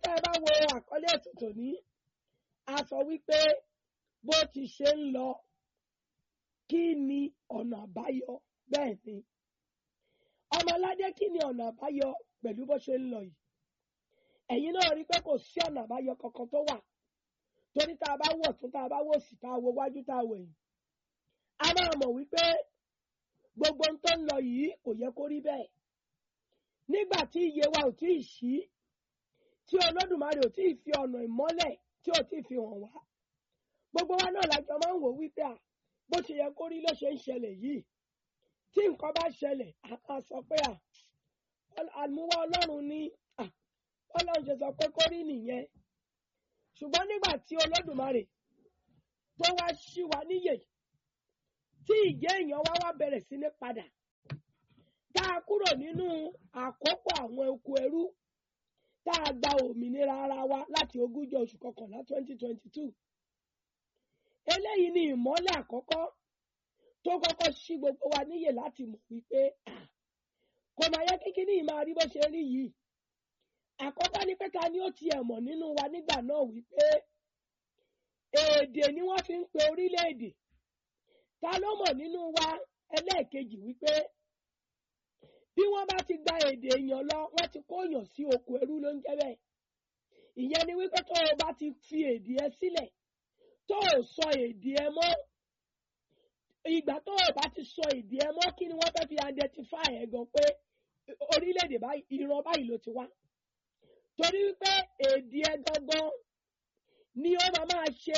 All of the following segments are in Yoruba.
tá ẹ bá wo àkọlé ètò tòní a sọ wípé bó ti ṣe ń lọ kí ni ọ̀nà àbáyọ bẹ́ẹ̀ ni ọmọládé kí ni ọ̀nà àbáyọ pẹ̀lú bó ṣe ń lọ yìí ẹ̀yin náà rí i pé kò sí ọ̀nà àbáyọ kankan tó wà torí tá a bá wọ̀ tún tá a bá wò sí tá a wo wájú tá a wò yìí a máa mọ̀ wípé gbogbo ohun tó ń lọ yìí kò yẹ kó rí bẹ́ẹ̀ nígbà tí iye wa ò tí ì ṣí tí olódùmarè ò tí ì fi ọ̀nà ìmọ́lẹ̀ tí ò tí ì fi hàn wá gbogbo wa náà lájọ máa ń wò wípé à bó ti yẹ kó rí ló ṣe ń ṣẹlẹ̀ yìí tí nǹkan bá ṣẹlẹ̀ a máa sọ pé à àmúwá ọlọ́run ní à ọlọ́run ṣe sọ pé kó rí nìyẹn ṣùgbọ́n nígbà tí olódùmarè tó wá ṣí wa níyè tí ìjẹ́ èèyàn wá wá bẹ̀rẹ̀ sí ní padà tá a kúrò nínú àkókò àwọn oko ẹrú tá a gba òmìnira ara wa láti ogúnjọ́ oṣù kọkànlá twenty twenty two eléyìí ni ìmọ́lẹ̀ àkọ́kọ́ tó kọ́kọ́ ṣí gbogbo wa níyè láti mọ̀ wípé kò máa yẹ kíkíní yìí máa rí bó ṣe rí yìí àkọ́kọ́ ni pé ta ni ó tiẹ̀ mọ̀ nínú wa nígbà náà wípé èdè ni wọ́n fi ń pe orílẹ̀-èdè ta ló mọ̀ nínú wa ẹlẹ́ẹ̀kejì wípé bí wọ́n bá ti gba èdè èèyàn lọ wọ́n ti kóyàn sí oko ẹrú ló ń jẹ́ bẹ́ẹ̀ ìyẹn ni wípé tó o bá ti fi èdè ẹ sílẹ̀ tó o sọ èdè ẹ mọ́ ìgbà tó o bá ti sọ èdè ẹ mọ́ kí ni wọ́n fẹ́ fi identify ẹ gan pé orílẹ̀-èdè báyìí ìran báyìí ló ti wá torí wípé èdè ẹ gangan ni ó máa máa ṣe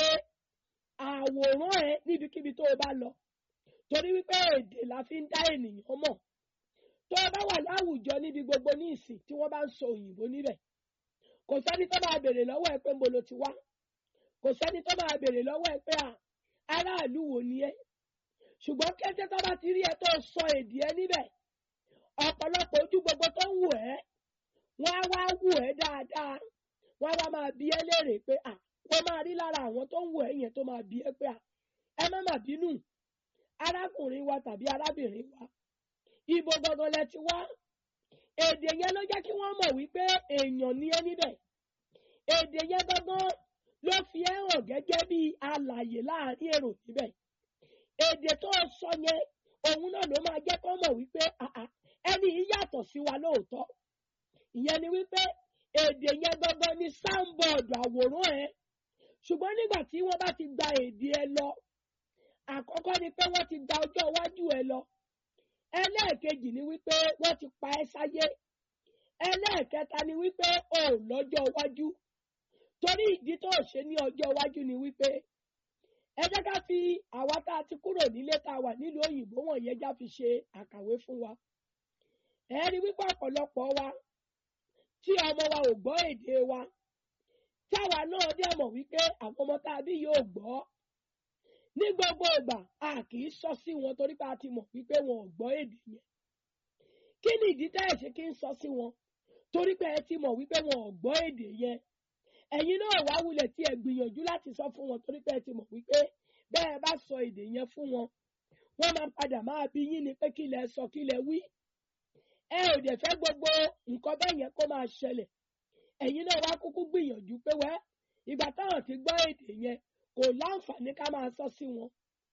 àwòrán ẹ níbikíbi tó o bá lọ torí wípé èdè la fi ń dá ènìyàn mọ̀ tó o bá wà láwùjọ níbi gbogbo ní ìsìn tí wọ́n bá ń sọ òyìnbó níbẹ̀ kò sẹ́ni tó máa béèrè lọ́wọ́ ẹ pé ń bo lo ti wá kò sẹ́ni tó máa béèrè lọ́wọ́ ẹ pé aráàlú wo ni ẹ ṣùgbọ́n kété tó bá ti rí ẹ tó sọ èdè ẹ níbẹ̀ ọ̀pọ̀lọpọ̀ ojú gbogbo tó ń wù ẹ́ wọ́n á wá wù ẹ́ dáadáa wọ́n á wá máa bi ẹ́ léèrè pé à wọ́n máa rí lára àwọn tó ń wù ẹ́ yẹn tó máa bi ẹ́ pé à ẹ má má bínú arákùnrin wa tàbí arábìnrin wa ibo gangan lẹ ti wá èdè yẹn ló jẹ́ kí wọ́n mọ̀ wípé èèyàn ni ẹ́ níbẹ̀ èdè yẹn gangan ló fi ẹ́ hàn gẹ́gẹ́ bí alàyè láàrin èrò níbẹ̀ èdè tó sọ yẹn òun náà ló máa jẹ́ kó mọ̀ wípé ẹni yìí yàtọ̀ sí wa lóòótọ́ ìyẹn ni wípé èdè yẹn gangan ni sáńbọọdù àwòrán ẹ ṣùgbọ́n nígbà tí wọ́n bá ti gba èdè ẹ lọ àkọ́kọ́ ni pé wọ́n ti gba ọjọ́ iwájú ẹ lọ ẹlẹ́ẹ̀kejì ni wípé wọ́n ti pa ẹ́ sáyé ẹlẹ́ẹ̀kẹta ni wípé o ò lọ́jọ́ iwájú torí ìdí tó ṣe ní ọjọ́ iwájú ni wípé ẹ jẹ́ ká fi àwa tá a ti kúrò nílé tá a wà nílùú òyìnbó wọ̀nyẹn já fi ṣe àkàwé fún wa ẹ rí wípé ọ̀pọ̀lọpọ̀ wa tí ọmọ wa ò gbọ́ èdè wa táwa náà dẹ̀ mọ̀ wípé àwọn ọmọ tá a bí yóò gbọ́ ní gbogbo ìgbà a kì í sọ sí wọn torí pé a ti mọ̀ wípé wọn ò gbọ́ èdè yẹn kí ni ìdí tẹ́ ẹ̀ ṣe kí ń sọ sí wọn torí pé ẹ ti mọ̀ wípé wọn ò gbọ́ èdè yẹn ẹ̀yin náà wá wulẹ̀ tí ẹ gbìyànjú láti sọ fún wọn torí pé ẹ ti mọ̀ wípé bẹ́ẹ̀ bá sọ èdè yẹn fún wọn wọ́n máa padà máa bí yín ni pé kí lẹ sọ kí lẹ wí ẹ ò dẹ̀ fẹ́ gbogbo nǹkan bẹ́ẹ̀ yẹn kó máa ṣẹlẹ̀ ẹ̀yin náà wá kúkú gbìyànjú pé wẹ́ ìgbà táwọn ti gbọ́ èdè yẹn kò láǹfààní ká máa sọ sí wọn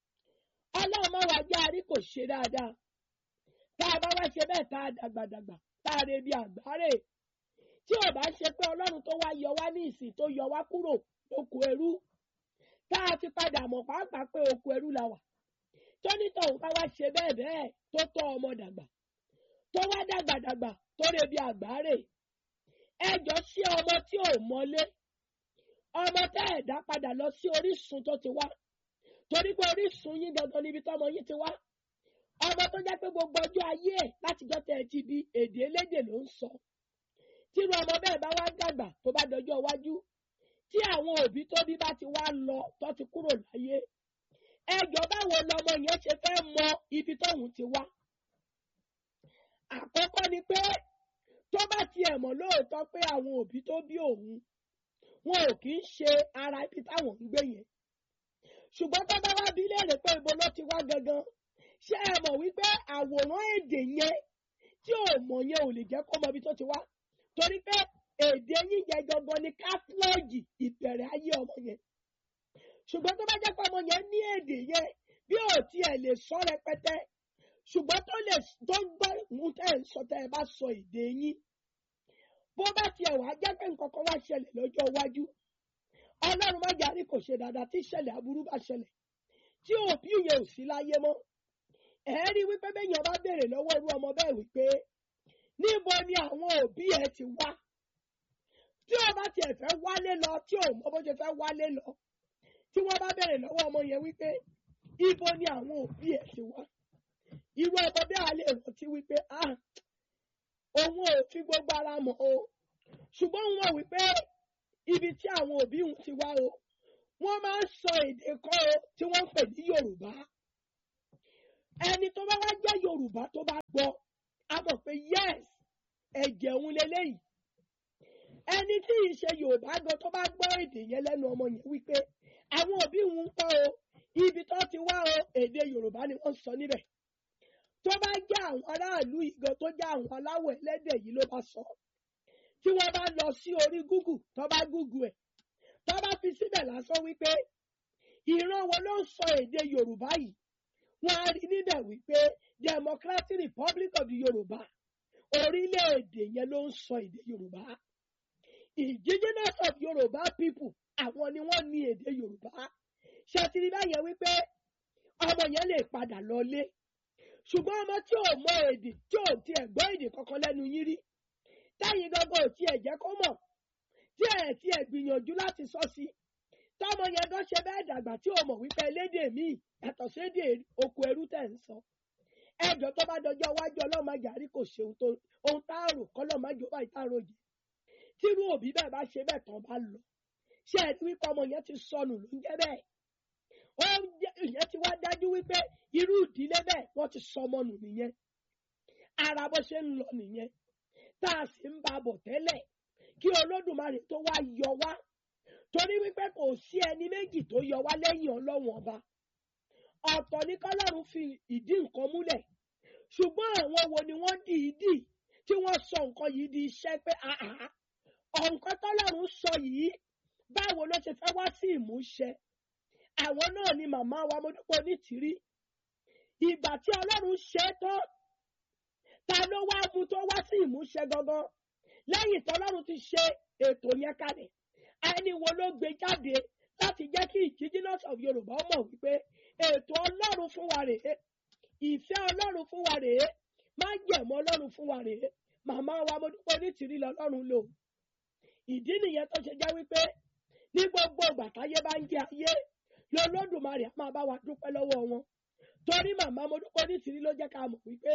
ọlọ́run máa wá jẹ́ àrí kò ṣe dáadáa tá a bá wá ṣe bẹ́ẹ̀ tá a dàgbàdàgbà tá a rebi àgbáre tí ò bá ṣe pé ọlọ́run tó wá yọ wá ní ìsìn tó yọ wá kúrò lóko ẹrú tá a fi padà mọ̀ pàápàá pé oko ẹrú la wà tónítọ̀hún bá wá ṣe bẹ́ẹ̀ bẹ́ẹ̀ tó tọ́ ọmọ dàgbà tó wá dàgbàdàgbà tó rebi àgbáre ẹjọ́ sí ọmọ tí ò mọlé ọmọ tẹ́ ẹ̀ dá padà lọ sí orísun tó ti wá torí pé orísun yín gangan níbi tọ́mọ yín ti wá ọmọ tó jẹ́ pé gbogbo ọjọ́ ayé ẹ̀ látijọ́ tẹ́ ẹ ti bí èdè elédè ló ń sọ tírú ọmọ bẹ́ẹ̀ bá wá dàgbà tó bá dọjọ́ iwájú tí àwọn òbí tó bí bá ti wá lọ tó ti kúrò láyé ẹjọ́ báwo lọmọ yẹn ṣe fẹ́ mọ ibi tóun ti wá àkọ́kọ́ ni pé tó bá tiẹ̀ mọ̀ lóòótọ́ pé àwọn òbí tó bí òun wọn ò kì í ṣe ara ibi táwọn ń gbé yẹn ṣùgbọ́n tó bá wá bí léèrè pé ibo ló ti wá gangan ṣé ẹ mọ̀ wípé àwòrán èdè yẹn tí ò mọ̀ yẹn ò lè jẹ́ kó mọ ibi tó ti wá torí pé èdè yín yẹn gangan ni káfíọ́ọ̀gì ìbẹ̀rẹ̀ ayé ọmọ yẹn ṣùgbọ́n tó bá jẹ́ pé ọmọ yẹn ní èdè yẹn bí ò tiẹ̀ lè sọ rẹpẹtẹ ṣùgbọ́n tó lè tó ń gbọ́ mú tẹ́ ẹ̀ ń sọ tẹ́ ẹ bá sọ èdè yín bó bá tiẹ̀ wá jẹ́ pé nǹkan kan wá ṣẹlẹ̀ lọ́jọ́ iwájú ọlọ́run má jàrí kò ṣe dáadáa tí ìṣẹ̀lẹ̀ aburú bá ṣẹlẹ̀ tí òbí yẹn ò sí láyé mọ́ ẹ̀ rí wípé bẹ́yàn bá béèrè lọ́wọ́ irú ọmọ bẹ́ẹ̀ wípé níbo ni àwọn òbí ẹ ti wá tí ó bá tiẹ̀ fẹ́ wálé lọ tí ò mọ bó ṣe fẹ́ wálé lọ tí wọ́n bá béèrè lọ́wọ́ ọmọ yẹn wípé ibo ni àwọn òbí ẹ ti wá irú ọmọ bẹ́ẹ̀ á lè rántí wípé ah òun ò fi gbogbo ara mọ̀ o ṣùgbọ́n wọn wípé ibi tí àwọn òbí òun ti wá o wọ́n máa ń sọ èdè kan o tí wọ́n ń pè ní Yorùbá ẹni tó bá wá jẹ́ Yorùbá tó bá gbọ́ a mọ̀ pé yes ẹ̀jẹ̀ òun leléyìí ẹni tí ì ṣe Yorùbá gan tó bá gbọ́ èdè yẹn lẹ́nu ọmọ yẹn wípé àwọn òbí òun ń kọ́ o ibi tó ti wá o èdè Yorùbá ni wọ́n sọ níbẹ̀ tó bá jẹ́ àwọn aráàlú ìgan tó jẹ́ àwọn aláwọ̀ ẹlẹ́dẹ̀ yìí ló bá sọ tí wọ́n bá lọ sí orí Google tó bá Google ẹ̀ tó bá fi síbẹ̀ lásán wípé ìran wo ló ń sọ èdè Yorùbá yìí wọ́n á rí níbẹ̀ wípé Democratic Republic of the Yorùbá orílẹ̀-èdè yẹn ló ń sọ èdè Yorùbá indigenous of Yorùbá people àwọn ni wọ́n ní èdè Yorùbá ṣètìlí báyẹn wípé ọmọ yẹn lè padà lọlé ṣùgbọ́n ọmọ tí ò mọ èdè tí ò tiẹ̀ gbọ́ èdè kankan lẹ́nu yín rí táyìn gangan ò tiẹ̀ jẹ́ kó mọ̀ tí ẹ̀ tiẹ̀ gbìyànjú láti sọ sí tọmọ yẹn gan ṣe bẹ́ẹ̀ dàgbà tí ò mọ̀ wípé elédè míì yàtọ̀ sédè oko ẹrú tẹ̀ ń sọ ẹjọ́ tó bá dọjọ́ iwájú ọlọ́mọdé àrí kò ṣe ohun tá a rò kọ́lọ́mọdé ó bá ìta rò jẹ́ tírú òbí bẹ́ẹ̀ bá ṣe bẹ́ẹ̀ tán bá lọ ṣé ẹ ti wípé ọmọ yẹn ti sọnù ló ń jẹ́ bẹ́ẹ̀ ó ìyẹn ti wá dájú wípé irú ìdílé bẹ́ẹ̀ wọ́n ti sọmọ nù nìyẹn ara bó ṣe ń lọ nìyẹn tá a sì ń ba bọ̀ tẹ́lẹ̀ kí olódùmarè tó wá yọ wá torí wípé kò sí ẹni méjì tó yọ wá lẹ́yìn ọlọ́wọ̀n ọba ọ̀tọ̀ ní kọ́lọ́run fi ìdí nǹkan múlẹ̀ ṣùgbọ́n àwọn wo ni wọ́n dì í dì tí wọ́n sọ nǹkan yìí di iṣẹ́ pé àhà ọ̀nkan tọ́lọ́run sọ yìí báwo ló ṣe fẹ́ wá sí ìmúṣẹ àwọn náà ni màmá wa mọ́dúpọ̀ nítìrí ìgbà tí ọlọ́run ṣe é tán ta ló wá mú tó wá sí ìmúṣẹ gangan lẹ́yìn tọ́lọ́run ti ṣe ètò yẹn kalẹ̀ ẹni wo ló gbé jáde láti jẹ́ kí indigenous of Yorùbá mọ̀ wípé ètò ọlọ́run fún wa rèé ìfẹ́ ọlọ́run fún wa rèé májẹ̀mú ọlọ́run fún wa rèé màmá wa mọ́dúpọ̀ nítìrí lọ́lọ́run lò ìdí nìyẹn tó ṣe jẹ́ wípé ní gbogbo ìgbà táyé bá ń jẹ ayé lọ́lọ́dùmarè á máa bá wa dúpẹ́ lọ́wọ́ wọn torí màmá mo dúpẹ́ nísìnyí ló jẹ́ ká mọ̀ wípé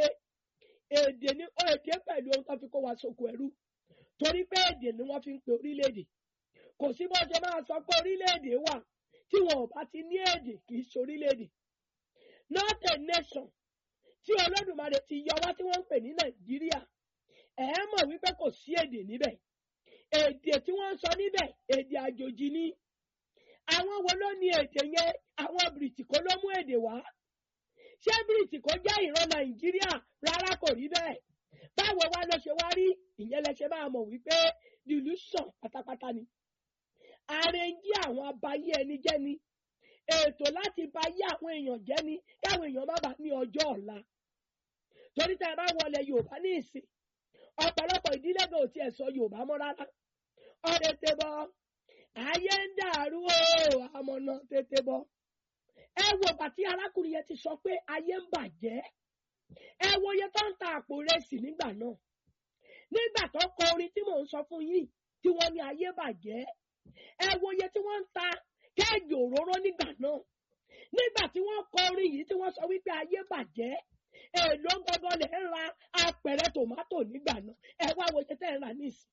èdè ní èdè pẹ̀lú ohun tó fi kó wa sóko ẹrú torí pé èdè ni wọ́n fi ń pe orílẹ̀-èdè kò sí bó ṣe máa sọ pé orílẹ̀-èdè wà tí wọn ò bá ti ní èdè kì í ṣe orílẹ̀-èdè not a nation tí olódùmarè ti yọ wá tí wọ́n ń pè ní nàìjíríà ẹ̀ mọ̀ wípé kò sí èdè níbẹ̀ èdè tí wọ́n ń sọ níbẹ̀ èdè àjòjì ni àwọn wo ló ní èdè yẹn àwọn bìrìtì kó ló mú èdè wá ṣé bìrìtì kó jẹ́ ìran nàìjíríà rárá kò rí bẹ́ẹ̀ báwo wá ló ṣe wá rí ìyẹn lẹ ṣe máa mọ̀ wípé delusion pátápátá ni àrèǹjì àwọn abayé ẹni jẹ́ ni ètò láti bayé àwọn èèyàn jẹ́ ni káwọn èèyàn má bàa ní ọjọ́ ọ̀la torí tá a bá wọlé yorùbá ní ìsìn ọ̀pọ̀lọpọ̀ ìdílé gan ò tiẹ̀ sọ yorùbá mọ́ rárá ọ̀rẹ́ tẹ bọ́ ayé ń dàrú o àmọ̀nà tètè bọ́ ẹ wo bàtí arákùnrin yẹn ti sọ pé ayé ń bàjẹ́ ẹ wo iye tó ń ta àpò rẹsì nígbà náà nígbà tó kọ orin tí mò ń sọ fún yín tí wọ́n ní ayé bàjẹ́ ẹ wo iye tí wọ́n ń ta kẹ́ẹ̀gì òróró nígbà náà nígbà tí wọ́n kọ orin yìí tí wọ́n sọ wípé ayé bàjẹ́ èlò gbọdọ lè ń ra apẹ̀rẹ̀ tòmátò nígbà náà ẹ wá wo iye tẹ́ ẹ rà nísìn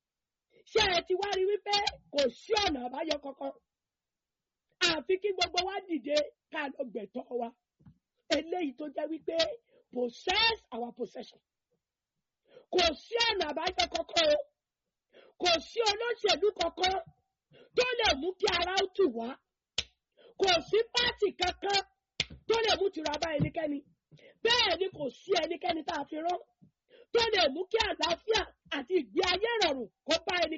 ṣé ẹ ti wá rí wípé kò sí ọ̀nà àbáyọ kankan àfi kí gbogbo wa dìde ká lọ gbẹ̀tọ́ wa eléyìí tó jẹ́ wípé possess our possession kò sí ọ̀nà àbáyọ kankan o kò sí olóṣèlú kankan tó lè mú kí ara ó tù wá kò sí pátì kankan tó lè mú tìrọ abá ẹnikẹ́ni bẹ́ẹ̀ ni kò sí ẹnikẹ́ni tá a fi rán tó lè mú kí àlàáfíà àti ìgbé ayé rọrùn kó bá ẹni.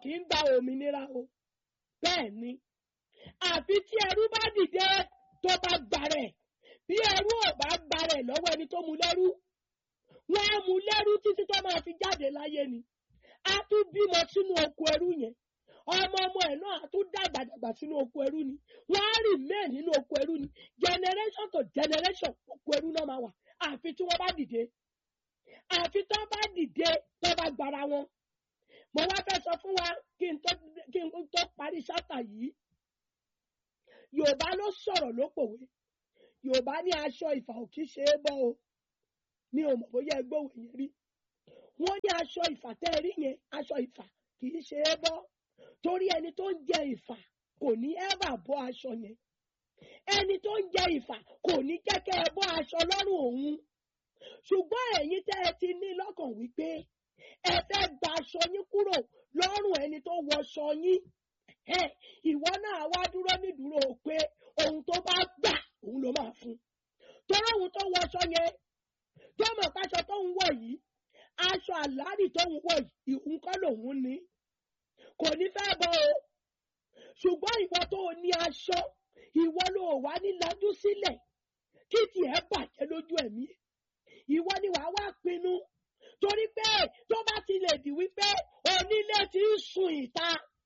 kì í gba òmìnira o bẹ́ẹ̀ ni àfi tí ẹrú bá dìde tó bá gbàrẹ̀ bí ẹrú ò bá gbàrẹ̀ lọ́wọ́ ẹni tó mú lẹ́rú wọ́n á mú lẹ́rú títí tó máa fi jáde láyé ni a tún bímọ sínú oko ẹrú yẹn ọmọ ọmọ ẹ̀ náà a tún dàgbà dàgbà sínú oko ẹrú ni wọ́n á rìn mẹ́ẹ̀ nínú oko ẹrú ni generation to generation oko ẹrú náà máa wà àfi tí wọ́n bá dìde àfi tó bá dìde tó bá gbára wọn mo wá fẹ́ sọ fún wa kí n tó kí n tó parí ṣáta yìí yorùbá ló sọ̀rọ̀ ló pòwe yorùbá ní aṣọ ìfà ò kí ṣe é bọ́ o mi ò mọ̀ bóyá ẹ gbóhùn yẹn rí wọ́n ní aṣọ ìfà tẹ́ ẹ rí yẹn aṣọ ìfà kì í ṣe é bọ́ torí ẹni tó ń jẹ ìfà kò ní ẹ́bà bọ́ aṣọ yẹn ẹni tó ń jẹ ìfà kò ní jẹ́kẹ́ ẹ bọ́ aṣọ lọ́rùn òun ṣùgbọ́n ẹ̀yin tẹ́ ẹ ti ní lọ́kàn wípé ẹ fẹ́ gba aṣọ yín kúrò lọ́rùn ẹni tó wọṣọ yín ẹ ìwọ náà wá dúró nídúró pé ohun tó bá gbà òun ló máa fún torí ohun tó wọṣọ yẹn tó mọ̀ káṣọ tó ń wọ̀ yìí aṣọ àlárì tó ń wọ̀ yìí òun kọ́ lòun ní kò ní fẹ́ bọ́ o ṣùgbọ́n ìwọ tó o ní aṣọ ìwọ ló wà ní lajú sílẹ̀ kí tiẹ̀ bàjẹ́ lójú ẹ̀mí ìwọ ni wàá wá pinnu torí pé tó bá ti lè di wípé onílé ti ń sun ìta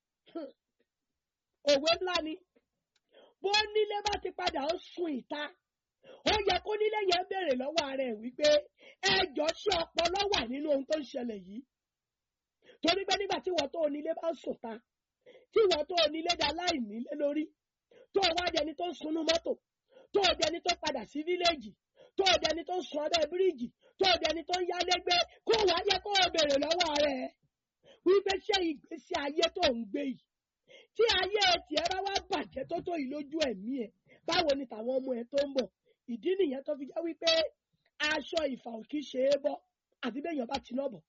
òwe ńlá ni bó nílé bá ti padà ń sun ìta ó yẹ kó nílé yẹn béèrè lọ́wọ́ ara ẹ̀ wípé ẹjọ́ ṣé ọpọlọ wà nínú ohun tó ń ṣẹlẹ̀ yìí torí pé nígbà tí wọ́n tó onílé bá ń sùn ta tí wọ́n tó onílé dá láì nílé lórí tó o wá dẹni tó ń sunú mọ́tò tó o dẹni tó padà sí fíléèjì tó o dẹni tó ń sun ọbẹ̀ bíríìjì tó o dẹni tó ń yálégbé kó wàá yẹ kó o béèrè lọ́wọ́ ara ẹ̀ wípé ṣé ìgbésí ayé tó ń gbé yìí tí ayé tiẹ̀ bá wá bàjẹ́ tó tó yìí lójú ẹ̀mí ẹ̀ báwo ni tàwọn ọmọ ẹ̀ tó ń bọ̀ ìdí nìyẹn tó fi jẹ́ wípé aṣọ ìfà ò kí ṣe é bọ́ àti béèyàn bá tiná bọ̀.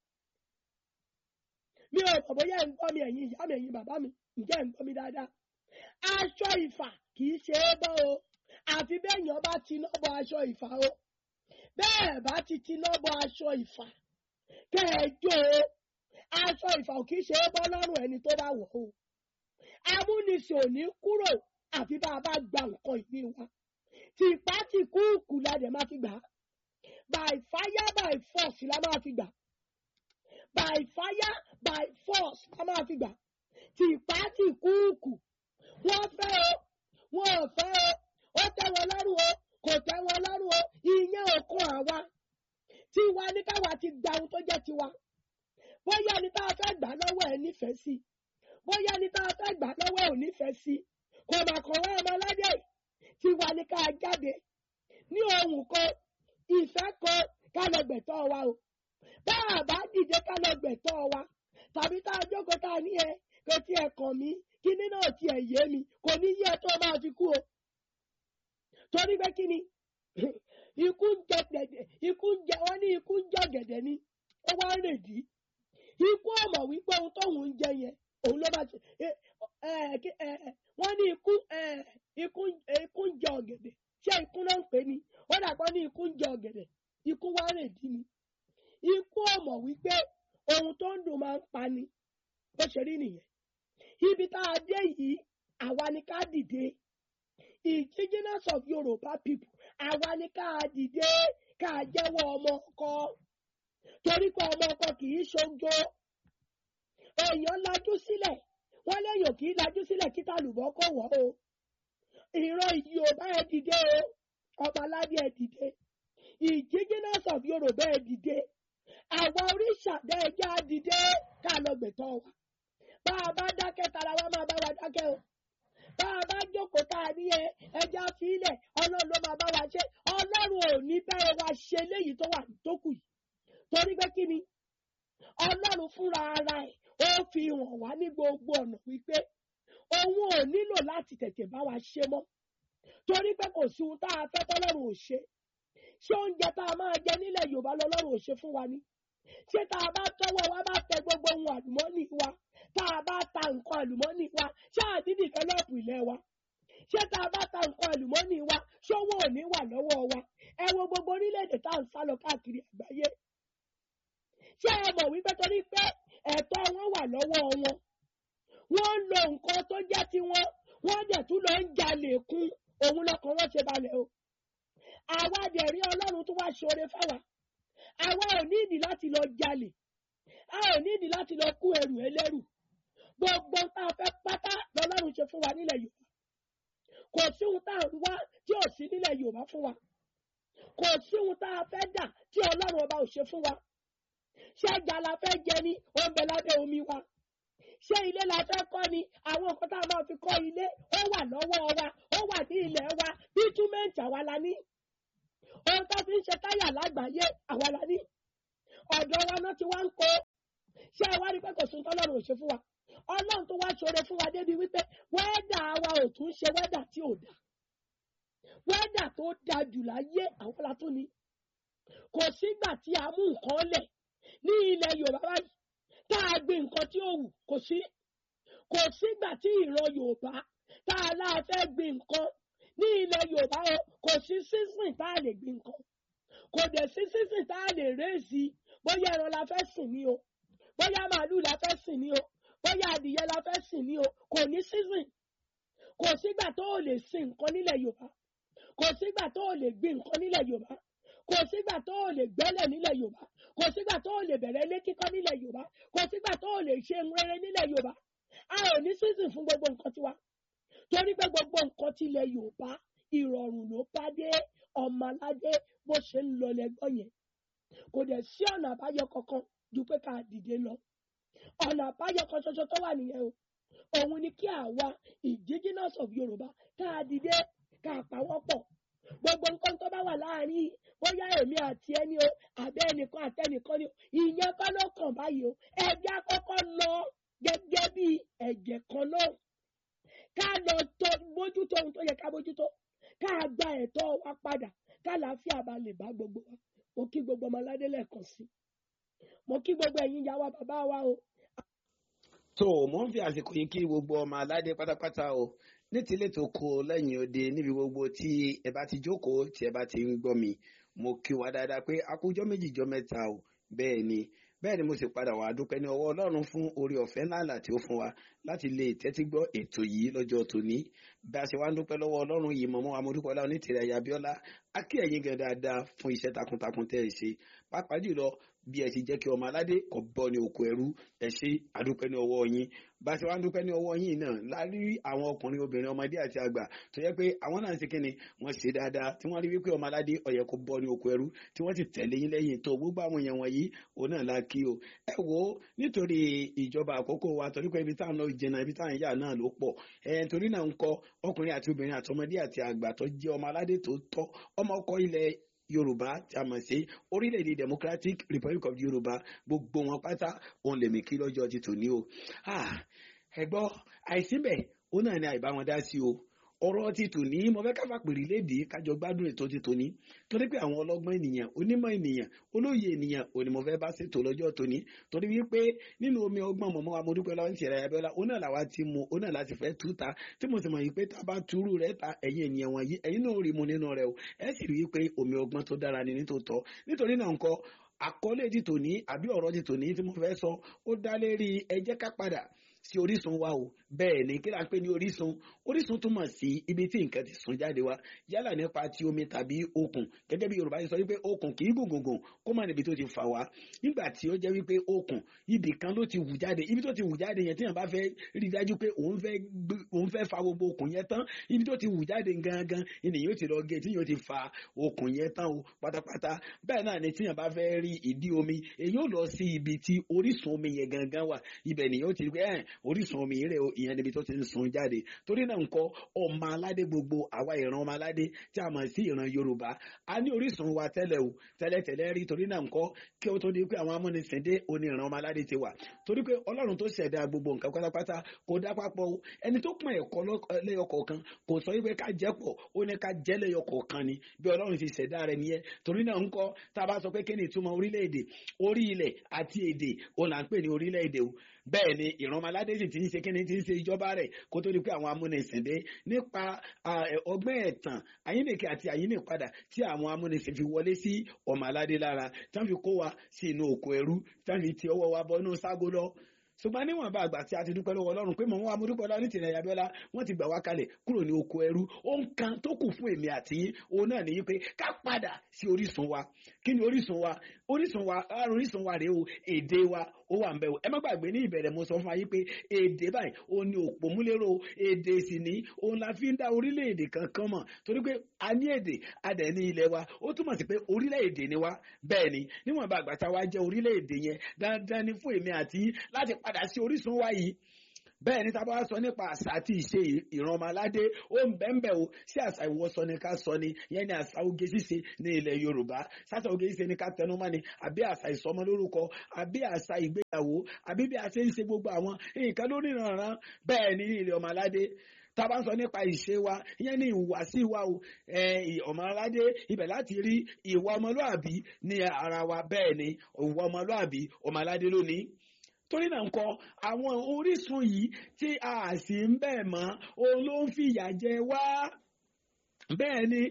mi ò mọ̀ bóyá ẹ̀ ń gbọ́ mi ẹ̀yin ìyá mi ẹ̀yin bàbá mi ǹjẹ́ ẹ̀ ń gbọ́ mi dáadáa. aṣọ ìfà kì í ṣe é bọ́ o àfi béèyàn bá tiná bọ̀ aṣọ ìfà o bẹ́ẹ̀ bá ti tiná bọ̀ aṣọ ìfà kẹ́ẹ̀jọ́ o aṣọ ìfà ò kí ṣe é bọ́ lọ́rùn ẹni tó bá wọ̀ o amúnisìn ò ní kúrò àfi bá a bá gba nǹkan ìní wa tìpá tì kúùkù la dẹ̀ máa fi gbà á by fire by force la máa fi gbà by fire by force la máa fi gbà tìpá tì kúùkù wọ́n fẹ́ o wọ́n ò fẹ́ o ó tẹ́ wọn lọ́rùn o kò tẹ́ wọn lọ́rùn o ìyẹn ò kún àwa tiwa ní káwa ti gba ohun tó jẹ́ tiwa bóyá ní tá a fẹ́ gbà lọ́wọ́ ẹ̀ nífẹ̀ẹ́ sí bóyá ní tá a fẹ́ gbà lọ́wọ́ ẹ̀ ò nífẹ̀ẹ́ sí kò mà kàn wá ọmọ aládé tiwa ní ká jáde ní ohun kan ìfẹ́ kan ká lọ gbẹ̀tọ́ wa o bá a bá dìde ká lọ gbẹ̀tọ́ wa tàbí tá a jókòó tá a ní ẹ kò tiẹ̀ kàn mí kíní náà tiẹ̀ yé mi kò ní yé ẹ tó máa fi kú o torí pé kí ni ikú ń jẹ gẹ̀dẹ̀ ikú ń jẹ wọ́n ní ikú ń jẹ gẹ̀dẹ̀ ni ó wá ń rèdí ikú ọmọ wípé ohun tóun ń jẹ yẹn òun ló bá ṣe wọ́n ní ikú ikú ń jẹ ọ̀gẹ̀dẹ̀ ṣé ikú náà ń pè ní wọ́n dàgbọ́ ní ikú ń jẹ ọ̀gẹ̀dẹ̀ ikú wá rè dí ni ikú ọmọ wípé ohun tó ń dùn máa ń pa ni bó ṣe rí nìyẹn ibi tá a dé yìí àwa ni ká dìde indigenous of Yorùbá people àwa ni ká dìde ká jẹ́wọ́ ọmọ ọkọ torí pé ọmọ ọkọ kì í ṣojo èèyàn lajú sílẹ̀ wọ́n léèyàn kì í lajú sílẹ̀ kí tàlùbọ́ kò wọ́ o ìran Yorùbá ẹ dìde o ọba aládé ẹ dìde indigenous of Yorùbá ẹ dìde àwa oríṣàdá ẹja dìde ká lọ gbẹ̀tọ́ wa bá a bá dákẹ́ tara wa máa bá wa dákẹ́ o bá a bá jókòó tá a ní ẹ ẹja sílẹ̀ ọlọ́run ló máa bá wa ṣe ọlọ́run ò ní bẹ́ẹ̀ wa ṣe léyìí tó wà tó kù yìí torí pé kí ni ọlọ́run fúnra ara ẹ̀ ó fi hàn wá ní gbogbo ọ̀nà wípé òun ò nílò láti tètè bá wa ṣe mọ́ torí pé kò sí ohun tá a fẹ́ tọ́lọ́run ò ṣe ṣé oúnjẹ tá a máa jẹ nílẹ̀ yorùbá lọ́lọ́run ò ṣe fún wa ni ṣé tá a bá tọwọ́ wa bá tẹ gbogbo ohun àlùmọ́ọ́nì wa tá a bá ta nǹkan àlùmọ́ọ́nì wa ṣé àdídì fẹ́lọ́ọ̀pù ilẹ̀ wa ṣé tá a bá ta nǹkan àlùmọ́ọ́nì wa ṣówó ò ní wà lọ́wọ́ wa ẹ wo gbogbo orílẹ̀-èdè tá à ń sá lọ káàkiri àgbáyé ṣé ẹ mọ̀ wípé torí pé ẹ̀tọ́ wọn wà lọ́wọ́ wọn lo nǹkan tó jẹ́ tiwọn wọ́n dẹ̀ tún lọ ń jalè kún òun lọkàn wọn ṣe balẹ̀ o àwa dẹ̀ rí ọlọ́run tó wá ṣoore fáwa àwa ò nídìí láti lọ jalè a ò nídìí láti lọ kú ẹrù ẹlẹ́rù gbogbo tá a fẹ́ pátá lọ́lọ́run ṣe fún wa nílẹ̀ yorùbá kò sí ohun tá a ń wá tí ò sí nílẹ̀ yorùbá fún wa kò sí ohun tá a fẹ́ dà tí ọlọ́run ọba ò ṣe fún wa ṣé ẹja la fẹ́ jẹ ní oúnjẹ lábẹ́ omi wa ṣé ilé la fẹ́ kọ́ ni àwọn nǹkan tá a máa fi kọ́ ilé ó wà lọ́wọ́ wa ó wà ní ilẹ̀ wa bítúmẹ̀ǹtì àwa la ní ohun tó fi ń ṣe táyà lágbàáyé àwa la ní ọ̀dọ̀ wa náà ti wá ń kó ṣé ẹ wá rí pé kò sún tọ́lọ́run ò ṣe fún wa ọlọ́run tó wá ṣoore fún wa débi wípé wẹ́dà wa ò tún ṣe wẹ́dà tí ò dá wẹ́dà tó da jù láyé àwọn la tún ni kò sígbà tí a mú nǹkan lẹ̀ ní ilẹ̀ yorùbá báyìí tá a gbin nǹkan tí ó wù kò sí kò sígbà tí ìran yorùbá tá a láà fẹ́ gbin nǹkan ní ilẹ̀ yorùbá o kò sí sísìn tá a lè gbin nǹkan kò dẹ̀ sí sísìn tá a lè réèsì bóyá ẹran la fẹ́ sìn ní o bóyá màálù la fẹ́ sìn ní o bóyá adìyẹ la fẹ́ sìn ní o kò ní sísìn kò sígbà tó o lè sin nǹkan nílẹ̀ yorùbá kò sígbà tó o lè gbin nǹkan nílẹ̀ yorùbá kò sígbà tó o lè gbẹ́lẹ̀ nílẹ̀ yorùbá kò sígbà tó o lè bẹ̀rẹ̀ ilé kíkọ́ nílẹ̀ yorùbá kò sígbà tó o lè ṣe ń rere nílẹ̀ yorùbá a ò ní sísìn fún gbogbo nǹkan tiwa torí pé gbogbo nǹkan tilẹ̀ yorùbá ìrọ̀rùn ló bá dé ọmọ aládé bó ṣe ń lọ lẹ́gbọ́n yẹn kò dẹ̀ sí ọ̀nà àbáyọ kankan ju pé ká dìde lọ ọ̀nà àbáyọ kan ṣoṣo tó wà nìyẹn o òun ni kí àwa indigenous of yorùbá ká dìde ká pawọ́pọ̀ gbogbo nǹkan tó bá wà láàrin bóyá èmi àti ẹni o àbẹ ẹnìkan àtẹnìkan ni o ìyẹn kọ́ ló kàn báyìí o ẹgbẹ́ àkọ́kọ́ lọ gẹ́gẹ́ bí ẹ̀jẹ̀ kan náà ká lọ tó bójútó ohun tó yẹ ká bójútó ká gba ẹ̀tọ́ wa padà ká làáfíà bá lè bá gbogbo wa mo kí gbogbo ọmọ aládé lẹ́ẹ̀kan sí mo kí gbogbo ẹ̀yin ìyá wa bàbá wa o tó mò ń fi àsìkò yìí kí gbogbo ọmọ aládé pátápátá o ní tilé tó kó lẹ́yìn òde níbi gbogbo tí ẹ bá ti jókòó tí ẹ bá ti ń gbọ́ mi mo kí wa dáadáa pé akójọ́ méjì jọ mẹ́ta o bẹ́ẹ̀ ni bẹ́ẹ̀ ni mo sì padà wá dúpẹ́ ní ọwọ́ ọlọ́run fún orí ọ̀fẹ́ ńláńlá tí ó fún wa láti lè tẹ́tí gbọ́ ètò yìí lọ́jọ́ tòní bí a ṣe wá ń dúpẹ́ lọ́wọ́ ọlọ́run yìí mọ̀mọ́ amúdúkọ́lá onítìrẹ̀ ayé abíọ́lá a kí ẹ̀yin gan dáadáa fún iṣẹ́ takuntakun tẹ́ ẹ ṣe pàápàá jùlọ bí ẹ ti jẹ́ kí ọmọ aládé kò bọ́ ní oko ẹrú ẹ ṣe àdúpẹ́ ní ọwọ́ yín bá a ṣe wá ń dúpẹ́ ní ọwọ́ yín náà lárí àwọn ọkùnrin obìnrin ọmọdé àti àgbà tó yẹ pé àwọn náà ń ṣe kíni wọ́n ṣe dáadáa tí wọ́n rí wípé ọmọ aládé ó yẹ kó bọ́ ní oko ẹrú tí wọ́n ti tẹ̀lé yín lẹ́yìn tó gbogbo àwọn èèyàn wọ̀nyí òun náà la kí o ẹ wo nítorí ìjọba àkókò wa torí pé ibi tá à ń lọ jìnnà ibi tá à ń yà náà ló pọ̀ ẹ torí náà ń kọ ọkùnrin àti obìnrin àtọmọdé àti àgbà tó jẹ́ ọmọ aládé tó tọ́ ọmọ ọkọ ilẹ̀ yorùbá tí a mọ̀ sí orílẹ̀-èdè democratic republic of yorùbá gbogbo wọn pátá òun lèmi kí lọ́jọ́ ti tòní o ẹ gbọ́ àìsíbẹ̀ ó náà ní àìbá wọn dá sí o ọ̀rọ̀ ti tòní mo fẹ́ káfà pèrè léde kájọ gbádùn ètò ti tòní torí pé àwọn ọlọ́gbọ́n ènìyàn onímọ̀ ènìyàn olóye ènìyàn òní mo fẹ́ bá ṣètò lọ́jọ́ tòní torí wípé nínú omi ọgbọ́n mọ̀mọ́ wa mo dúpẹ́ lọ́wọ́ ní ṣẹ̀rẹ̀ abẹ́lá ó náà làwa ti mu ó náà láti fẹ́ tú ta tí mo sì mọ̀ yìí pé tá a bá túrú rẹ̀ ta ẹ̀yin ènìyàn wọ̀nyí ẹ̀yin náà rí mu nínú rẹ̀ o ẹ sì rí i pé omi ọgbọ́n tó dára ni nítòótọ́ nítorí náà ńkọ́ àkọlé ti tòní àbí ọ̀rọ̀ ti tòní tí mo fẹ́ sọ ó dá lérí ẹ jẹ́ ká padà sí orísun wa o bẹ́ẹ̀ ni kí la ń pè ní orísun orísun túmọ̀ sí ibi tí nǹkan ti sun jáde wá yálà nípa ti omi tàbí okùn gẹ́gẹ́ bí yorùbá ti sọ wípé okùn kì í gùn gùn gùn kó má níbi tó ti fà wá nígbà tí ó jẹ́ wípé okùn ibì kan ló ti wù jáde ibi tó ti wù jáde yẹn tí yàn bá fẹ́ rí dájú pé òun fẹ́ òun fẹ́ fa gbogbo okùn yẹn tán ibi tó ti wù jáde gangan ènìyàn ti lọ gé tí yóò ti fa okùn yẹn tán o pátápátá bẹ́ẹ̀ náà ni tí yàn bá fẹ́ rí ìdí omi èyí ò lọ sí ibi tí orísun omi yẹn gangan wà ibẹ̀ nìyẹn ó ti rí pé ẹ̀ orísun omi rẹ̀ ìyẹn níbi tó ti ń sun jáde torí náà ńkọ́ ọmọ aládé gbogbo àwa ìran ọmọ aládé tí a mọ̀ sí ìran yorùbá a ní orísun wa tẹ́lẹ̀ o tẹ́lẹ̀tẹ́lẹ̀ rí torí náà ńkọ́ kí ó tó di pé àwọn amúnisìn dé oní ìran ọmọ aládé ti wà torí pé ọlọ́run tó ṣẹ̀dá gbogbo nǹkan pátápátá kò dá papọ̀ o ẹni tó pọn ẹ̀kọ́ lẹ́yọkọ̀ọ̀kan kò sọ wípé ká jẹ́ pọ̀ ó ní ká jẹ́ lẹ́yọkọ̀ọ̀kan ni bí ọlọ́run ti ṣẹ̀dá rẹ̀ nìyẹn torí náà ńkọ́ tá a bá sọ pé kí ni ìtumọ̀ orílẹ̀-èdè orí ilẹ̀ àti èdè òun là ń pè ní orílẹ̀-èdè o bẹ́ẹ̀ ni ìrànmọ́ládé sì ti ń ṣe kíni ti ń ṣe ìjọba rẹ̀ kó tó di pé àwọn amúnisìn dé nípa ọgbẹ́ ẹ̀tàn àyínnìkẹ́ àti àyínnìpadà tí àwọn amúnisìn fi wọlé sí ọmọ aládé lára tí wọ́n fi kó wa sí inú òkú ẹrú tí wọ́n fi ti ọwọ́ wa bọ́ inú ságo lọ ṣùgbọ́n níwọ̀nba àgbà tí a ti dúpẹ́ lọ́wọ́ ọlọ́run pé mò ń wá mo dúpẹ́ lọ́wọ́ ní tìrẹ̀ Abíọ́lá wọ́n ti gbà wá kalẹ̀ kúrò ní oko ẹrú ohun kan tó kù fún èmi àti yín òun náà nìyí pé ká padà sí orísun wa kí ni orísun wa orísun wa ara orísun wa rèé o èdè wa ó wà ń bẹ̀ o ẹ má gbàgbé ní ìbẹ̀rẹ̀ mo sọ fún wa yín pé èdè báyìí òun ni òpómúlérò èdè sì ní òun la fi ń dá orílẹ̀-èdè kankan mọ̀ torí pé a ní èdè a dẹ̀ ní ilẹ̀ wa ó túmọ̀ sí pé orílẹ̀-èdè ni wa bẹ́ẹ̀ ni níwọ̀nba àgbà tá a wá jẹ́ orílẹ̀-èdè yẹn dandan ni fún èmi àti yín láti padà sí orísun wa yìí bẹ́ẹ̀ ni tábà sọ nípa àṣà àti ìṣe ìran ọmọládé ó ń bẹ́ẹ̀ o sí àṣà ìwọṣọ ni ká sọ ni yẹn ni àṣà oge ṣíṣe ní ilẹ̀ yorùbá ṣáṣà oge ṣíṣe ni ká tẹnumọ́ ni àbí àṣà ìsọmọlórúkọ àbí àṣà ìgbéyàwó àbí bí a ṣe ń ṣe gbogbo àwọn nǹkan lórí ìrànràn bẹ́ẹ̀ ni ní ilẹ̀ ọmọládé tábà sọ nípa ìṣe wa ìyẹn ní ìhùwàsí wa o ọmọládé ibẹ̀ láti rí ìwà ọmọlúàbí ní ara wa bẹ́ẹ̀ ni ìwà ọmọlúàbí ọmọládé lónìí torí náà ńkọ́ àwọn orísun yìí tí a sì ń bẹ̀ mọ́ òun ló ń fìyà jẹ wá bẹ́ẹ̀ ni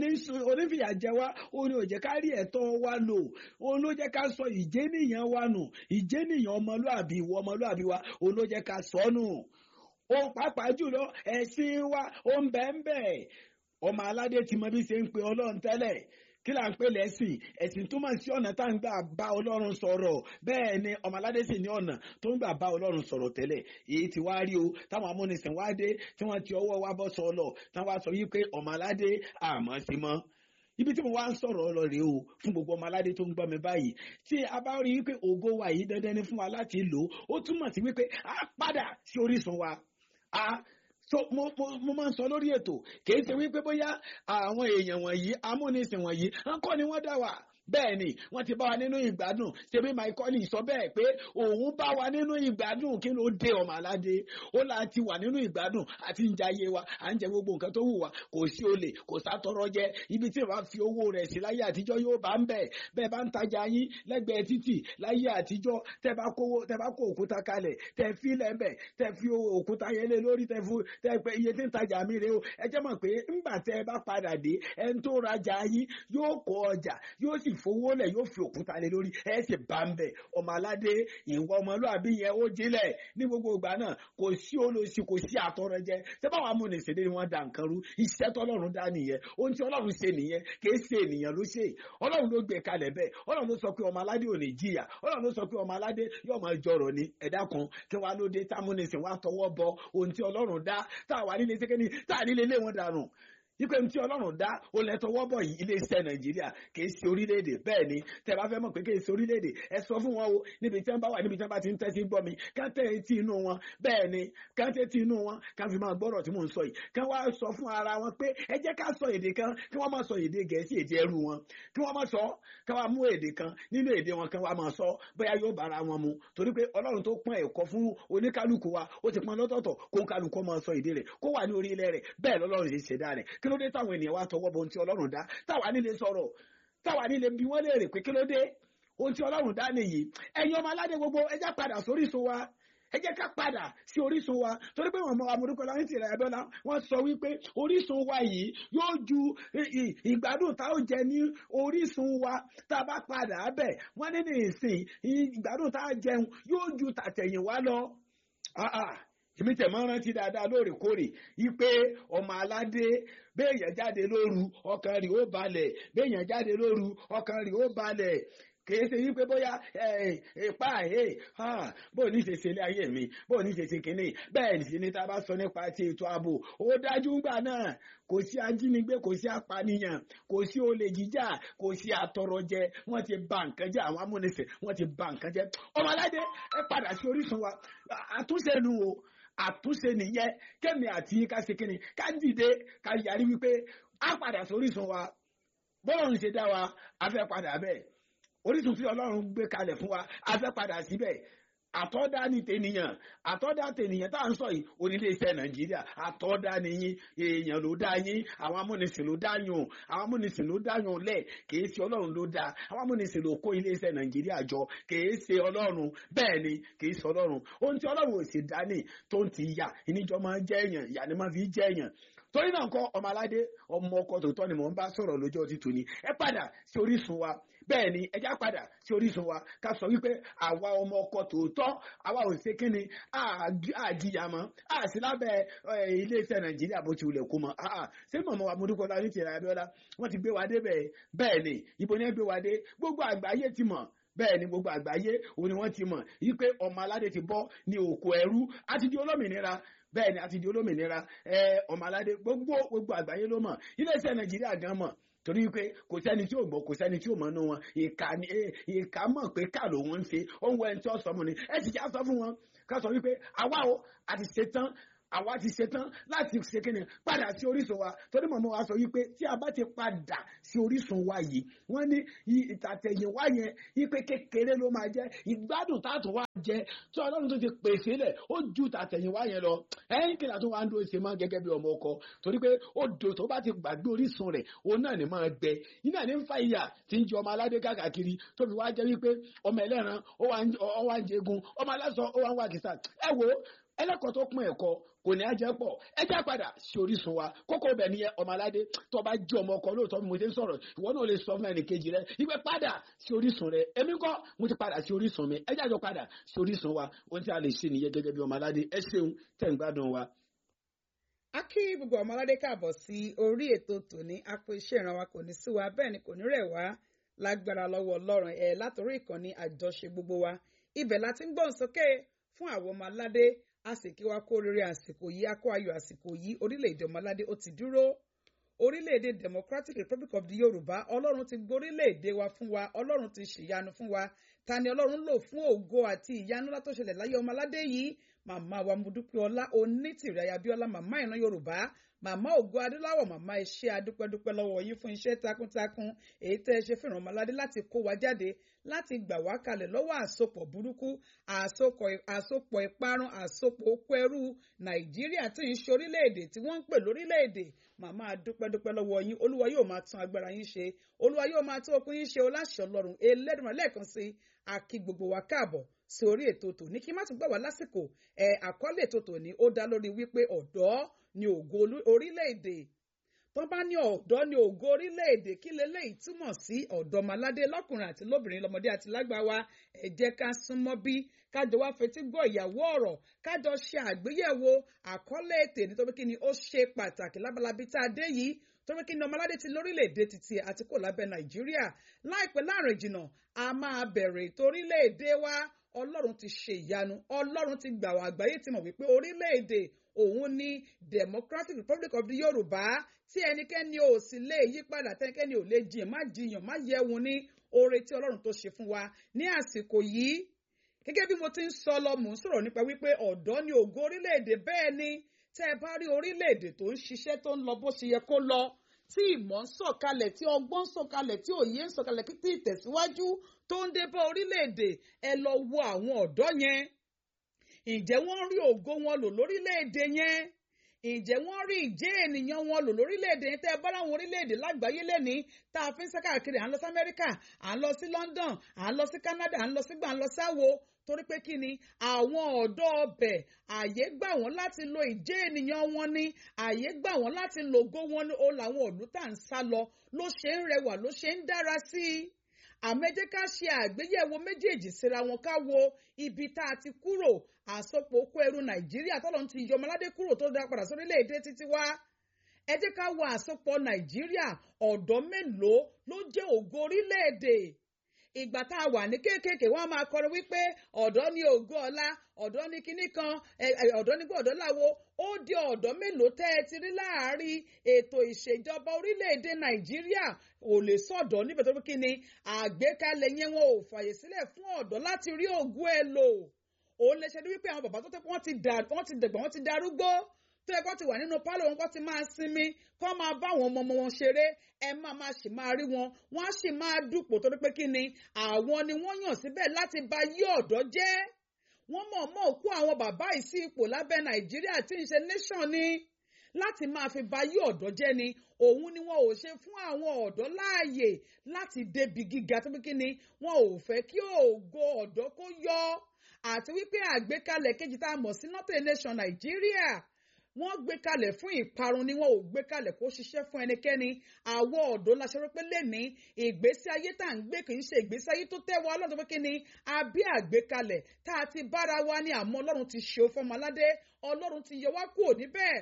onífìyà jẹ wá òun ni ò jẹ́ ká rí ẹ̀tọ́ wa lò òun ló jẹ́ ká sọ ìjénìyàn wa nù ìjénìyàn ọmọlúàbí ìwọ ọmọlúàbí wa òun ló jẹ́ ká sọ nù òun pàápàá jùlọ ẹ̀sìn wa ó ń bẹ́ẹ̀ bẹ́ẹ̀ ọmọ aládé ti mọ bí ṣe ń pe ọlọ́run tẹ́lẹ̀ kí là ń pè lẹ́sìn ẹ̀sìn túmọ̀ sí ọ̀nà tá à ń gbà bá ọlọ́run sọ̀rọ̀ bẹ́ẹ̀ ni ọmọládé sì ní ọ̀nà tó ń gbà bá ọlọ́run sọ̀rọ̀ tẹ́lẹ̀ èyí ti wá rí o táwọn amúnisìn wá dé tí wọ́n ti ọwọ́ wa bọ́ sọ ọ lọ táwọn wá sọ yí pé ọmọládé àmọ́ sí mọ́ ibi tí mo wá ń sọ̀rọ̀ ọ lọ rèé o fún gbogbo ọmọ aládé tó ń gbọ́ mi báyìí tí a bá rí wípé ògo wa yìí dandan ni fún wa láti lò ó túmọ̀ sí wípé a padà sí orísun wa a so mo mo mo máa ń sọ lórí ètò kìí ṣe wípé bóyá àwọn èèyàn wọ̀nyí amúnisìn wọ̀nyí ńkọ́ ni wọ́n dá wà bẹ́ẹ̀ ni wọ́n ti bá wa nínú ìgbádùn ṣebí michael sọ bẹ́ẹ̀ pé òun bá wa nínú ìgbádùn kí ló dé ọmọ aládé ó là ti wà nínú ìgbádùn àti ń jayé wa à ń jẹ gbogbo nǹkan tó wù wá kò sí olè kò sátọrọ jẹ ibi tí ìwà fi owó rẹ̀ sí láyé àtijọ́ yóò bá ń bẹ̀ bẹ́ẹ̀ bá ń tajà yín lẹ́gbẹ̀ẹ́ títì láyé àtijọ́ tẹ́ bá kó tẹ́ bá kó òkúta kalẹ̀ tẹ́ fi lẹ́bẹ̀ tẹ́ fi òkúta yẹn lé lórí tẹ́ fún tẹ́ pé iye tí ń tajà mi rè o ẹ jẹ́ mọ̀ pé ńgbà tẹ́ bá padà dé ẹni tó rajà yín yóò kó ọjà yóò sì fowó lẹ̀ yóò fi òkúta lé lórí ẹ sì bá ń bẹ̀ ọmọ aládé ìwọ ọmọlúàbí yẹn ó jílẹ̀ ní gbogbo ìgbà náà kò sí olóṣì kò sí àtọrọ jẹ ṣé báwọn amúnisìn ni wọ́n da nǹkan rú iṣẹ́ tọ́lọ́run dá nìyẹn ohun tí ọlọ́run ṣe nìyẹn kì í ṣe ènìyàn ló ṣe ọlọ́run ló gbé kalẹ̀ bẹ́ẹ̀ ọlọ́run ló sọ pé ọmọ aládé ò ní jìyà ọlọ́run ló sọ pé ọmọ aládé yóò máa jọrọ̀ ni ẹ̀dá kan kí wàá ló dé támúnisìn wàá tọwọ́ bọ ohun tí ọlọ́run dá táwa nílé sékéni táà nílé lé wọn dànù ipe tí ọlọ́run dá ó lẹ tọwọ́ bọ̀ yìí iléeṣẹ́ nàìjíríà kì í ṣe orílẹ̀-èdè bẹ́ẹ̀ ni tẹ́ bá fẹ́ mọ̀ pé kì í ṣe orílẹ̀-èdè ẹ sọ fún wọn o níbi tí wọ́n bá wà níbi tí wọ́n bá ti ń tẹ́tí gbọ́ mi ká tẹ́ etí inú wọn bẹ́ẹ̀ ni ká tẹ́ etí inú wọn ká fi máa gbọ́rọ̀ tí mò ń sọ yìí ká wá sọ fún ara wọn pé ẹ jẹ́ ká sọ èdè kan kí wọ́n máa sọ èdè gẹ̀ẹ́sì èdè ẹrú wọn kí wọ́n máa sọ ká wá mú èdè kan nínú èdè wọn kan wá máa sọ bóyá yóò bára wọn mu torí pé ọlọ́run tó pọ́n ẹ̀kọ́ fún oníkálukú wa ó ti pọ́n lọ́tọ̀ọ̀tọ̀ kó ń kálukú máa sọ èdè rẹ̀ kó wà ní orí ilẹ̀ rẹ̀ bẹ́ẹ̀ lọ́lọ́run ṣe ṣẹ̀dá rẹ̀ kí ló dé táwọn ènìyàn wá tọwọ́ bọ ohun tí ọlọ́run dá táwa nílé sọ̀rọ̀ táwa nílé bí wọ́n léèrè pé kí ló dé ohun tí ọlọ́run dá nìyí ẹ̀yin ọmọ aládé gbogbo ẹ jẹ́ padà sórísun wa ẹ jẹ́ ká padà sí orísun wa torí pé wọ́n mọ amúrúkọ láyé tìrẹ̀ ẹ̀dọ́lá wọ́n sọ wípé orísun wa yìí yóò ju ìgbádùn tá ó jẹ ní orísun wa tá a bá padà bẹ̀ wọ́n ní ní ìsìn ìgbádùn tá a jẹun yóò ju tàtẹ̀yìn wa lọ èmi tẹ̀ máa ń rántí dáadáa lóòrèkóòrè ipe ọmọ aládé béèyàn jáde lóru ọkàn rẹ̀ ó balẹ̀ béèyàn jáde lóru ọkàn rẹ̀ ó balẹ̀ kìí ṣe wípé bóyá ipa ẹ̀ bó ní ṣe ṣe ilé ayé mi bó ní ṣe ṣe kínní bẹ́ẹ̀ sì ni tá a bá sọ nípa ti ètò ààbò ó dájú ńgbà náà kò sí ajínigbé kò sí apànìyàn kò sí olè jíjà kò sí àtọrọjẹ wọ́n ti bà nǹkan jẹ́ àwọn amúnisìn wọ́n ti bà nǹkan jẹ́ ọmọládé ẹ padà sí orísun wa àtúnṣe nu o àtúnṣe nìyẹn kẹ́mi àti ká ṣe kínní ká dìde ká yarí wípé á padà sórísun wa bọ́ọ̀lù ṣe dá wa a fẹ́ padà bẹ́ẹ̀ orísun tí ọlọ́run gbé kalẹ̀ fún wa a fẹ́ padà síbẹ̀ àtọ́dá ní tènìyàn àtọ́dá tènìyàn tá à ń sọ yìí oníléeṣẹ́ nàìjíríà àtọ́dá ni yín èèyàn ló dá yín àwọn amúnisìn ló dá yùn àwọn amúnisìn ló dá yùn lẹ̀ kìí ṣe ọlọ́run ló dá àwọn amúnisìn ló kó iléeṣẹ́ nàìjíríà jọ kìí ṣe ọlọ́run bẹ́ẹ̀ ni kìí ṣe ọlọ́run ohun tí ọlọ́run ò sì dání tó ń ti yà ìníjọ máa ń jẹ́ èèyàn ìyá ni máa fi jẹ́ èèyàn torí náà kọ́ ọmọ aládé ọmọ ọkọ tòótọ́ ni mò ń bá sọ̀rọ̀ lójọ́ ti tòní ẹ padà sí orísun wa bẹ́ẹ̀ ni ẹja padà sí orísun wa ká sọ wípé àwa ọmọ ọkọ tòótọ́ àwa ò ṣe kíni àjìyà mọ́ àti lábẹ́ iléeṣẹ́ nàìjíríà bó ti wulẹ̀ kó mọ́ ṣé mọ̀mọ́ wa mọ́dúkọ́lá ní tìrẹ abíọ́lá wọ́n ti gbé wa dé bẹ́ẹ̀ bẹ́ẹ̀ ni ibo ni ẹ gbé wa dé gbogbo àgbáyé ti mọ̀ bẹ́ẹ̀ ni gbogbo àgbáyé òun ni wọ́n ti mọ̀ yí pé ọmọ aládé ti bọ́ ní òkú ẹrú àti di olómìnira bẹ́ẹ̀ ni àti di olómìnira ọmọ aládé gbogbo gbogbo àgbáyé ló mọ̀ iléeṣẹ́ nàìjíríà gan mọ̀ torí pé kò sẹ́ni tí ò gbọ́ kò sẹ́ni tí ò mọ̀ nù wọn ìka ni ìka mọ̀ pé ká ló wọ́n ń ṣe ó ń wọ ẹni tí ó sọ mu ni ẹ sì já sọ fún wọn ká sọ wípé àwa o àti ṣetán àwa ti ṣetán láti ṣe kíni padà sí orísun wa torí mọ̀mọ́ wa sọ wípé tí a bá ti padà sí orísun wa yìí wọ́n ní ìtàtẹ̀yìn wá yẹn wípé kékeré ló máa jẹ́ ìgbádùn táàtù wá jẹ́ tí ọlọ́run tó ti pèsè lẹ̀ ó ju ìtàtẹ̀yìn wá yẹn lọ ẹ̀yìn kìlà tó wá ń dúró ṣe máa gẹ́gẹ́ bí ọmọ ọkọ torí pé odò tó bá ti gbàgbé orísun rẹ̀ òun náà ni máa gbẹ iná ní ń fa ìyà tí ń jẹ ọmọ aládé káàkiri tó fi wá jẹ́ wípé ọmọ ẹlẹ́ran ó wá ń jẹgun ọmọ aláṣọ ó wá ń wá kìsà ẹ wo ẹlẹ́kọ̀ọ́ tó pín ẹ̀kọ́ kò ní ajẹ́ pọ̀ ẹ já padà sí orísun wa kókó bẹ̀ nìyẹn ọmọ aládé tó bá jẹ́ ọmọ ọkọ lóòótọ́ mo ti ń sọ̀rọ̀ ìwọ náà lè sọ fún ẹnì kejì rẹ ìgbẹ́ padà sí orísun rẹ èmi kọ́ mo ti padà sí orísun mi ẹ jájọ padà sí orísun wa ohun tí a lè ṣe nìyẹn gẹ́gẹ́ bí ọmọ aládé ẹ ṣeun tẹ̀ ń gbádùn wa. a kí gbogbo ọmọ aládé káàbọ̀ sí orí ètò tòní a pé iṣẹ́ ìrànwá kò ní sí wa bẹ́ẹ̀ ni kò ní rẹ̀ wá lágbára lọ́wọ́ ọlọ́run ẹ̀ látòrí ìkànnì àjọṣe gbogbo wa ibẹ̀ láti ń gbóhùn sókè fún àwọn ọmọ aládé a sì kí wa kó rere àsìkò yìí a kó ayọ̀ àsìkò yìí orílẹ̀-èdè ọmọládé ó ti dúró orílẹ̀-èdè democratic republic of the yorùbá ọlọ́run ti gborílẹ̀-èdè wa fún wa ọlọ́run ti ṣèyanu fún wa ta ni ọlọ́run lò fún ògo àti ìyanu látó ṣẹlẹ̀ láyé ọmọládé yìí màmá wa mudúpẹ́ ọlá onítìrẹ ayabíọ́lá màmá ìran yorùbá màmá ògo adúláwọ̀ màmá iṣẹ́ adúpẹ́dúpẹ́ lọ́wọ́ yín fún iṣẹ́ takuntakun èyí tẹ́ ẹ ṣe fìràn ọmọládé láti kó wa jáde láti gbà wá kalẹ̀ lọ́wọ́ àsopọ̀ burúkú àsopọ̀ ìparun àsopọ̀ okó ẹrú nàìjíríà tí ń ṣe orílẹ̀-èdè tí wọ́n ń pè lórílẹ̀-èdè màmá adúpẹ́dúpẹ́ lọ́wọ́ yín olúwa yóò máa tún agbára yín ṣe olúwa yóò máa tún okun yín ṣe oláṣẹ ọlọ́run elédùnmọ̀ lẹ́ẹ̀kan sí àkí gbogbo wa káàbọ̀ sí orí ètò tòní kí má tún gbà wá lásìkò ẹ̀ àkọlé ètò tòní ó dá lórí wípé ọ̀dọ́ ni ògo orílẹ̀-èdè tó bá ní ọ̀dọ́ ní ògo orílẹ̀-èdè kí leléyìí túmọ̀ sí ọ̀dọ́mọládé lọ́kùnrin àti lóbìnrin lọ́mọdé àti lágbà wa ẹ jẹ́ ká súnmọ́ bí kájọ wá fetí gbọ́ ìyàwó ọ̀rọ̀ kájọ ṣe àgbéyẹ̀wò àkọlé ètè nítorí kí ni ó ṣe pàtàkì lábalábí tá a dé yìí torí kí ni ọmọládé ti lórílẹ̀‐èdè títí àti kò lábẹ́ nàìjíríà láìpẹ́ láàrin jìnnà a máa bẹ̀rẹ̀ ètò orílẹ̀‐èdè wa ọlọ́run ti ṣe ìyanu ọlọ́run ti gbà wá àgbáyé ti mọ̀ wípé orílẹ̀‐èdè òun ní democratic republic of the yorùbá tí ẹnikẹ́ni ò sì lè yí padà tẹ́nikẹ́ni ò lè jiyàn má jiyàn má yẹ̀wùn ní oore tí ọlọ́run tó ṣe fún wa ní àsìkò yìí gẹ́gẹ́ bí mo ti ń sọ lọ mò ń sọ̀rọ̀ nípa wípé ọ̀dọ́ ni ògo orílẹ̀-èdè bẹ́ẹ̀ ni tẹ́ ẹ bá rí orílẹ̀-èdè tó ń ṣiṣẹ́ tó ń lọ bó ṣe yẹ kó lọ tí ìmọ̀ ń sọ̀kalẹ̀ tí ọgbọ́n ń sọ̀kalẹ̀ tí òye ń sọ̀kalẹ̀ kí tí ìtẹ̀síwájú tó ń dé bá orílẹ̀-èdè ẹ lọ wo àwọn ọ̀dọ́ yẹn ǹjẹ́ wọ́n rí ògo wọn lò lórílẹ̀‐èdè yẹn ǹjẹ́ wọ́n rí ìjẹ́ ènìyàn wọn lò lórílẹ̀‐èdè yẹn tẹ́ ẹ bá láwọn orílẹ̀‐èdè lágbàáyé lẹ́ni tá a fi ń sá káàkiri à ń lọ sí Amẹ́ríkà à ń lọ sí London à ń lọ sí Canada à ń lọ sí gbà à ń lọ sáwo torí pé kí ni àwọn ọ̀dọ́ ọbẹ̀ àyè gbà wọ́n láti lo ìjẹ́ ènìyàn wọn ni àyè gbà wọ́n láti lògo wọn ni ó làwọn òlú tá à ń sá lọ ló ṣe ń rẹwà ló ṣe ń dára sí i àmọ́ ẹ jẹ́ ká ṣe àgbéyẹ̀wò méjèèjì síra wọn ká wo ibi tá a ti kúrò àsopọ̀ okó ẹrú nàìjíríà tọ́lọ́ ti yọ ọmọládé kúrò tó dá padà sórílẹ̀-èdè títí wá ẹ jẹ́ ká wo àsopọ̀ nàìjíríà ọ̀dọ́ mélòó ló jẹ́ ògo orílẹ̀-èdè ìgbà tá a wà ní kéékèèké wọn máa kọrin wípé ọ̀dọ́ ní ògo ọ̀la ọ̀dọ́ ní kinní kan ọ̀dọ́ ní gbọ́dọ̀ láwo ó di ọ̀dọ́ mélòó tẹ́ ẹ ti rí láàárín ètò ìṣèjọba orílẹ̀-èdè nàìjíríà ò lè sọ̀dọ̀ níbẹ̀ tó kí ni àgbékalẹ̀ yẹn wọn ò fàyè sílẹ̀ fún ọ̀dọ́ láti rí ògo ẹ̀ lò òun lè ṣe ní wípé àwọn bàbá tó tẹ́ wọ́n ti dàgbà wọ́n ti darúgbó tó yẹ kó ti wà nínú pálọ̀ wọn kó ti máa sinmi kó máa bá àwọn ọmọ ọmọ wọn ṣeré ẹ máa máa sì máa rí wọn wọn á sì máa dùpò torí pé kí ni àwọn ni wọ́n yàn síbẹ̀ láti ba yí ọ̀dọ́ jẹ́ wọ́n mọ̀ọ́mọ̀ kó àwọn bàbá yìí sí ipò lábẹ́ nàìjíríà tí ń ṣe nation ni láti máa fi ba yí ọ̀dọ́ jẹ́ ni òun ni wọn ò ṣe fún àwọn ọ̀dọ́ láàyè láti débi gíga tó bí kí ni wọn ò fẹ́ kí ògo ọ̀dọ́ kó yọ àti wípé àgbékalẹ̀ kejì tá a mọ̀ sí northern nation nàìjíríà wọ́n gbé kalẹ̀ fún ìparun ni wọ́n ò gbé kalẹ̀ kó ṣiṣẹ́ fún ẹnikẹ́ni àwọ̀ ọ̀dọ́ la ṣe rí pé lẹ́ni ìgbésí ayé tá à ń gbé kì í ṣe ìgbésí ayé tó tẹ́ wa ọlọ́run tó pé kí ni àbí àgbékalẹ̀ tá a ti bára wa ní àmọ́ ọlọ́run ti ṣe fọmọ aládé ọlọ́run ti yọ wá kúrò níbẹ̀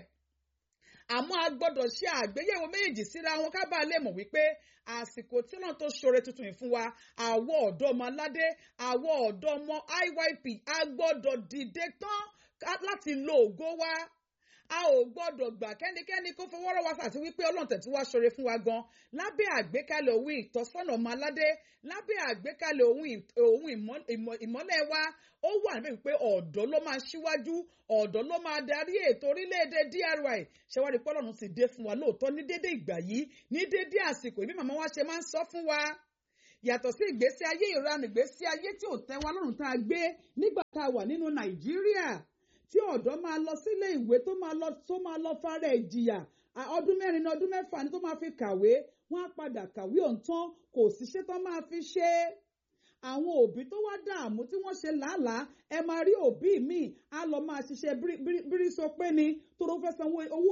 àmọ́ a gbọ́dọ̀ ṣe àgbéyẹ̀wò méjèèjì síra wọn ká bàa lè mọ̀ wípé àsìkò tí náà tó ṣoore tuntun yìí fún wa àwọ̀ ọ̀dọ́ ọmọ aládé àwọ̀ ọ̀dọ́ ọmọ IYP a gbọ́dọ̀ dìde tán láti lo ògo wa a ò gbọ́dọ̀ gbà kẹ́nikẹ́ni kó fọwọ́rọ́ wa àti wípé ọlọ́run tẹ̀tí wá ṣoore fún wa gan lábẹ́ àgbékalẹ̀ òun ìtọ́sọ́nà ọmọ aládé lábẹ́ àgbékalẹ̀ òun ìmọ́lẹ̀ wa ó wà níbẹ̀ wípé ọ̀dọ́ ló máa ṣíwájú ọ̀dọ́ ló máa darí ètò orílẹ̀-èdè DRY ṣẹwárí pé ọlọ́run sì dé fún wa lóòótọ́ ní dédé ìgbà yìí ní dédé àsìkò ìbí màmá wa ṣe máa ń sọ fún wa yàtọ̀ sí ìgbésí ayé ìranù ìgbésí ayé tí ò tẹ́ wa lọ́rùn tá a gbé nígbà tá a wà nínú Nàìjíríà tí ọ̀dọ́ máa lọ sílé ìwé tó máa lọ tó máa lọ fara ìjìyà ọdún mẹ́rin ní ọdún mẹ́fà ni tó máa fi kàwé wọ́n á padà kàwé ọ̀ǹtán kò síṣẹ́ tó máa fi ṣe é àwọn òbí tó wá dààmú tí wọ́n ṣe làálàá ẹ máa rí òbí míì á lọ máa ṣiṣẹ́ bírísọ pé ni tó ló fẹ́ san owó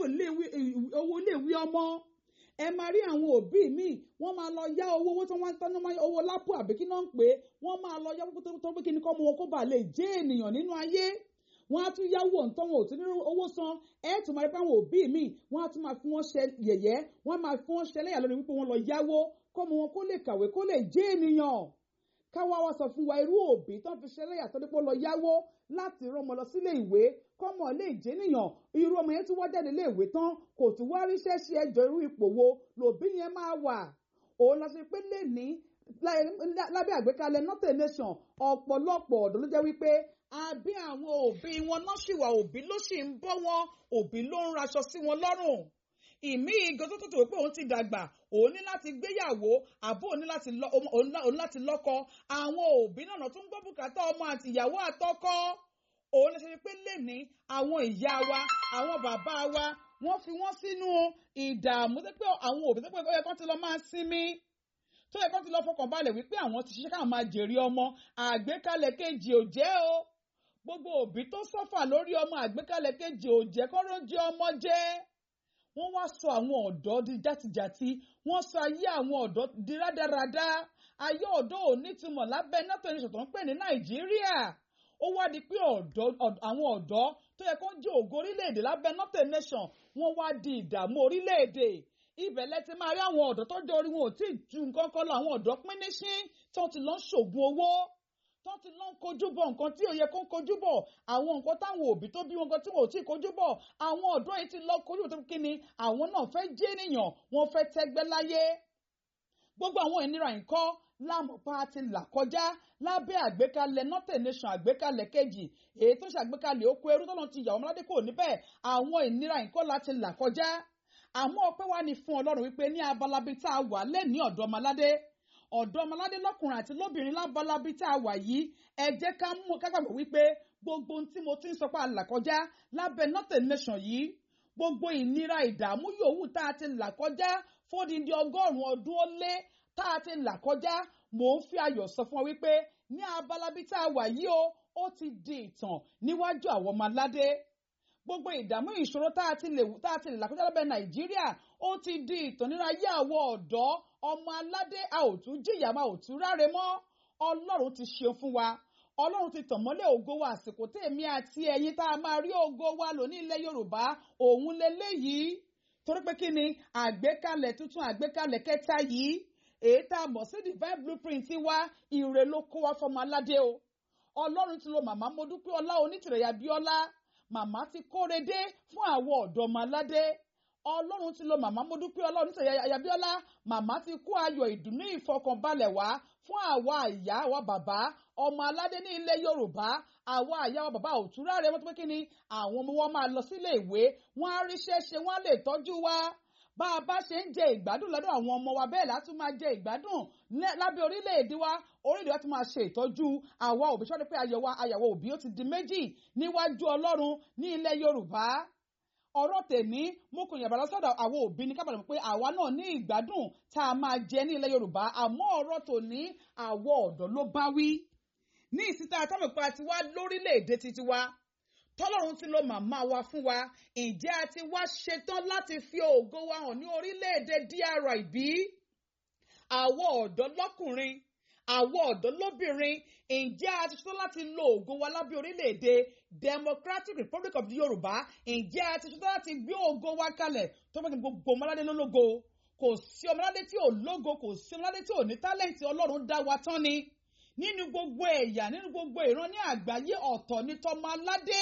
iléèwé ọmọ ẹ máa rí àwọn òbí míì wọ́n máa lọ yá owó owó tí wọ́n ń tọ́jú owó lápò àbí kí náà ń pè é wọ́n máa lọ yá owó tó pé kí ni kọ́ mọ wọn kó bàa lè jẹ́ ènìyàn nínú ayé wọ́n á tún yáwó ǹtọ́ wọn ò tún ní owó san ẹ tún máa rí pé àwọn òbí mi wọ́n á tún máa fi wọ́n ṣe yẹ̀yẹ́ wọ́n máa fi wọ́n ṣe lẹ́yà lórí wípé wọ́n lọ yáwó kọ́mọ wọn kó lè kàwé kó lè jẹ́ ènìyàn káwá wa sọ fún wa irú òbí tó ń fi ṣe lẹ́yà tó dípò lọ yáwó láti rán ọmọ lọ sílé ìwé kọ́mọ lè jẹ́ ènìyàn irú ọmọ yẹn tún wá jáde ilé ìwé tán kò tún wá ríṣẹ́ ṣe ẹjọ́ irú ipò wo lòbí yẹn máa wà òun lọ sí pé lè ní lábẹ́ àgbékalẹ̀ northern nation ọ̀pọ̀lọpọ̀ ọ̀dọ́ ló jẹ́ wípé àbí àwọn òbí wọn náà ṣì wà òbí ló sì ń bọ́ wọn òbí ló ń raṣọ sí wọn lọ́rùn ìmí igan tó tètè wípé òun ti dàgbà òun ní láti gbéyàwó àbó òun ní láti lọ́kọ àwọn òbí náà tún gbọ́ bùkátà ọmọ àti ìyàwó àtọkọ òun lè ṣe pé lẹ́ni àwọn ìyá wa àwọn bàbá wa wọ́n fi wọ́n sínú ìdààmú tó pé àwọn òbí tó pé ó yẹ kó ti lọ máa sinmi tó yẹ kó ti lọ fọkàn balẹ̀ wípé àwọn ti ṣiṣẹ́ káwọn máa jèrè ọmọ àgbékalẹ̀ kejì ò jẹ́ o gbogbo òbí tó sọ́fà lórí ọmọ àgbékalẹ̀ kejì ò jẹ́ kó ló jẹ́ ọmọ jẹ́ wọ́n wá sọ àwọn ọ̀dọ́ di játijàti wọ́n sọ ayé àwọn ọ̀dọ́ di rádaràda ayé ọ̀dọ́ ò nítumọ̀ lábẹ́ nato nation tó ń pè ní nàìjíríà ó wá di pé àwọn ọ̀dọ́ tó yẹ kó jẹ́ ògo orílẹ̀-èdè lábẹ́ nato nation wọ́n wá di ìdààmú orílẹ̀-èdè ibẹ̀ lẹ ti máa rí àwọn ọ̀dọ́ tó jẹ́ orí wọn ò tí ì ju nǹkan kan lọ àwọn ọ̀dọ́ pín ní sí tí wọ́n ti lọ ń ṣògùn owó tó ti lọ ń kojú bọ̀ nǹkan tí ò yẹ kó ń kojú bọ̀ àwọn nǹkan táwọn òbí tó bí wọn gan tí wọn ò tí ì kojú bọ̀ àwọn ọ̀dọ́ yìí ti lọ kojú tó kí ni àwọn náà fẹ́ jẹ́ ènìyàn wọn fẹ́ tẹ́gbẹ́ láyé gbogbo àwọn ìnira nǹkan lámọ̀pá ti là kọjá lábẹ́ àgbékalẹ̀ northern nation àgbékalẹ̀ kejì èyí tó ṣàgbékalẹ̀ oko ẹrú tọ́lọ́ ti yàwó ọmọládé kò níbẹ̀ àwọn ìnira nǹkan láti là kọjá àmọ́ ọpẹ́ wá ní fún ọlọ́run wípé ní abalabi tá a wà lẹ́ni ọ̀dọ́ ọmọládé ọ̀dọ́ ọmọládé lọ́kùnrin àti lóbìnrin lábalabi tá a wà yìí ẹ jẹ́ ká mú kágbàgbọ́ wípé gbogbo ohun tí mo ti ń sọ pé a là kọjá lábẹ́ northern nation yìí gbogbo ìnira ìdààmú yòówù tá a ti là kọjá fódìdí ọgọ́rùn-ún ọdún ó lé tá a ti là kọjá mò ń fi ayọ̀ sọ fún ọ wípé ní abalabi tá a wà yìí o ó ti di ìtàn níwájú àwọn ọmọ aládé gbogbo ìdààmú ìṣòro tá a ti lè tá a ti lè là kọjá lábẹ́ nàìjíríà ó ti di ìtàn nínú ayé àwọn ọ̀dọ́ ọmọ aládé a ò tún jìyà máa ò tún ráre mọ́ ọlọ́run ti ṣeun fún wa ọlọ́run ti tàn mọ́lẹ̀ ògo wa àsìkò tèmi àti ẹ̀yin tá a máa rí ògo wa lò ní ilẹ̀ yorùbá òun leléyìí torí pé kí ni àgbékalẹ̀ tuntun àgbékalẹ̀ kẹta yìí èyí tá a mọ̀ sí divine blueprint wa ire ló kó wa fọmọ aládé o ọlọ́run ti lo màmá mo dúpẹ́ ọlá onítìrẹ̀yà bíọ́lá màmá ti kóre dé fún àwọn ọ̀dọ́ ọmọ aládé ọlọ́run ti lo màmá mo dúpẹ́ ọlá onítìrẹ̀yà bíọ́lá màmá ti kó ayọ̀ ìdùnnú ìfọkànbalẹ̀ wá fún àwa ìyá àwa bàbá ọmọ aládé ní ilẹ̀ yorùbá àwa àyà wa bàbá òtúrá rẹ wọ́n tó pé kí ni àwọn ọmọ wọn máa lọ sílé ìwé wọ́n á ríṣẹ́ ṣe wọ́n á lè tọ́jú wa bá a bá ṣe ń jẹ ìgbádùn lọ́dọ̀ àwọn ọmọ wa bẹ́ẹ̀ látún máa jẹ ìgbádùn lábẹ́ orílẹ̀-èdè wa orílẹ̀-èdè wa tún máa ṣe ìtọ́jú àwa òbí ṣọ́ni pé ayọ̀ wa ayàwó òbí ó ti di méjì níwájú ọlọ́run ní ilẹ̀ yorùbá ọ̀rọ̀ tèmi mú kò yàrá lọ́sọ̀dọ̀ àwọn òbí ní kábàlẹ̀ pé àwa náà ní ìgbádùn tá a máa jẹ ní ilẹ̀ yorùbá àmọ́ ọ̀rọ̀ tòní àwọ̀ ọ̀dọ́ ló bá wí ní ìsìta àtàwọn ìpa tiwa lórílẹ̀‐èdè titi wa tọ́lọ́run ti lo màmá wa fún wa ǹjẹ́ a ti wá ṣetán láti fi ògo wa hàn ní orílẹ̀-èdè DRY bí? àwọn ọ̀dọ́ lọ́kùnrin àwọn ọ̀dọ́ lóbìnrin ǹjẹ́ a ti ṣetán láti lo ògo wa lábẹ́ orílẹ̀-èdè Democratic Republic of the Yorùbá ǹjẹ́ a ti ṣetán láti gbé ògo wa kalẹ̀ tó fẹ́ kí gbogbo ọmọládé lólógo kò sí ọmọládé tí ò lógo kò sí ọmọládé tí ò ní tálẹ̀ǹtì Ọlọ́run dá wa tán ni nínú gbogbo ẹ̀yà nínú gbogbo ìran ní àgbáyé ọ̀tọ̀ ní tọmọ aládé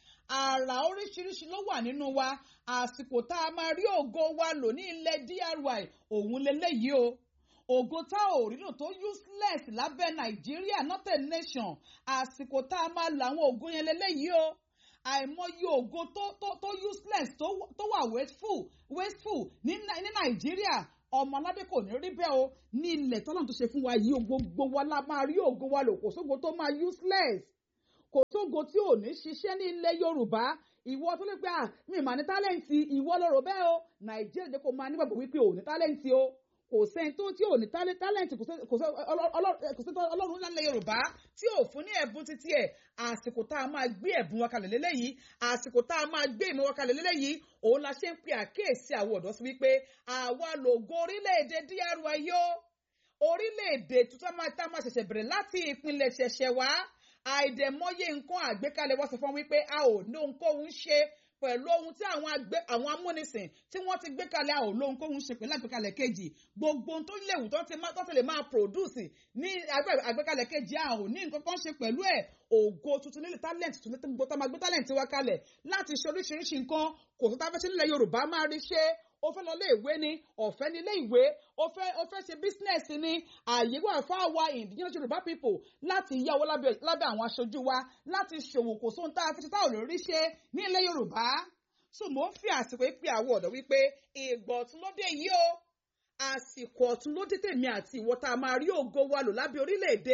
àrà oríṣiríṣi ló wà nínú wa àsìkò tá a máa rí ògo wa lò ní ilẹ̀ DRY òun leléyìí o ògo tá ò rí lò tó useless lábẹ́ nàìjíríà not a nation àsìkò tá a máa lo àwọn ògo yẹn leléyìí o àìmọye ògo tó tó tó useless tó tó wà wasteful wasteful ní ní nàìjíríà ọmọ aládé kò ní rí bẹ́ẹ̀ o ní ilẹ̀ tọ́lọ́run tó ṣe fún wa yìí gbogbo wa la máa rí ògo wa lò kò sógo tó máa useless kò sógo tí ò ní ṣiṣẹ́ ní ilẹ̀ yorùbá ìwọ tó lè pé à mi mà ní tálẹ́ǹtì ìwọ lọ́rọ̀ bẹ́ẹ̀ o nàìjíríà jẹ́ kó máa nígbàgbọ́ wípé ò ní tálẹ́ǹtì o kò sẹ́ni tó tí ò ní tálẹ́ǹtì kò sẹ́ni ọlọ́run ńlá ilẹ̀ yorùbá tí ò fún ní ẹ̀bùn títí ẹ̀ àsìkò tá a máa gbé ẹ̀bùn wa kalẹ̀ lélẹ́yìí àsìkò tá a máa gbé ìmọ̀ wa kalẹ̀ lélẹ́yìí òun la ṣe ń pe àkíyèsí àwọn ọ̀dọ́ sí wípé àwa lògo orílẹ̀-èdè DRY yó orílẹ̀-èdè tuntun tá a máa ṣẹ̀ṣẹ̀ bẹ̀rẹ̀ láti ìpínlẹ̀ ṣẹ̀ṣẹ̀ wá àìdẹ̀mọ́yé nǹkan àgbékalẹ̀ wọ́n sọ fún wípé a ò ní ohunkóhun ṣe pẹ̀lú ohun tí àwọn àgbẹ̀ àwọn amúnisìn tí wọ́n ti gbé kalẹ̀ a ò ní ohunkóhun ṣe pẹ̀lú àgbékalẹ̀ kejì gbogbo ohun tó léwu tó ti máa tó ti lè máa produce ní àgbékalẹ̀ kejì a ò ní nǹkan kan ṣe pẹ̀lú ẹ̀ ògo tuntun nílẹ̀ talent tuntun gbogbo tá a máa gbé talent wa kalẹ̀ láti ṣe oríṣiríṣi nǹkan kò tó tá a fẹ́ ṣe nílẹ̀ Yorùbá máa rí ṣe ó fẹ́ lọ ilé ìwé ni ọ̀fẹ́ ní ilé ìwé ó fẹ́ ó fẹ́ ṣe business ni ààyè wà fún àwa indigenous Yorùbá people láti yá owó lábẹ́ lábẹ́ àwọn aṣojú wa láti ṣòwò kò sóhun tá a fi ṣe tá ò lè rí ṣe ní ilẹ̀ Yorùbá so mò ń fi àsìkò pé àwọn ọ̀dọ́ wípé ìgbà ọ̀tún ló dé yìí o àsìkò ọ̀tún ló dé tèmi àti ìwọ tá a máa rí ògo wa lò lábẹ́ orílẹ̀-èdè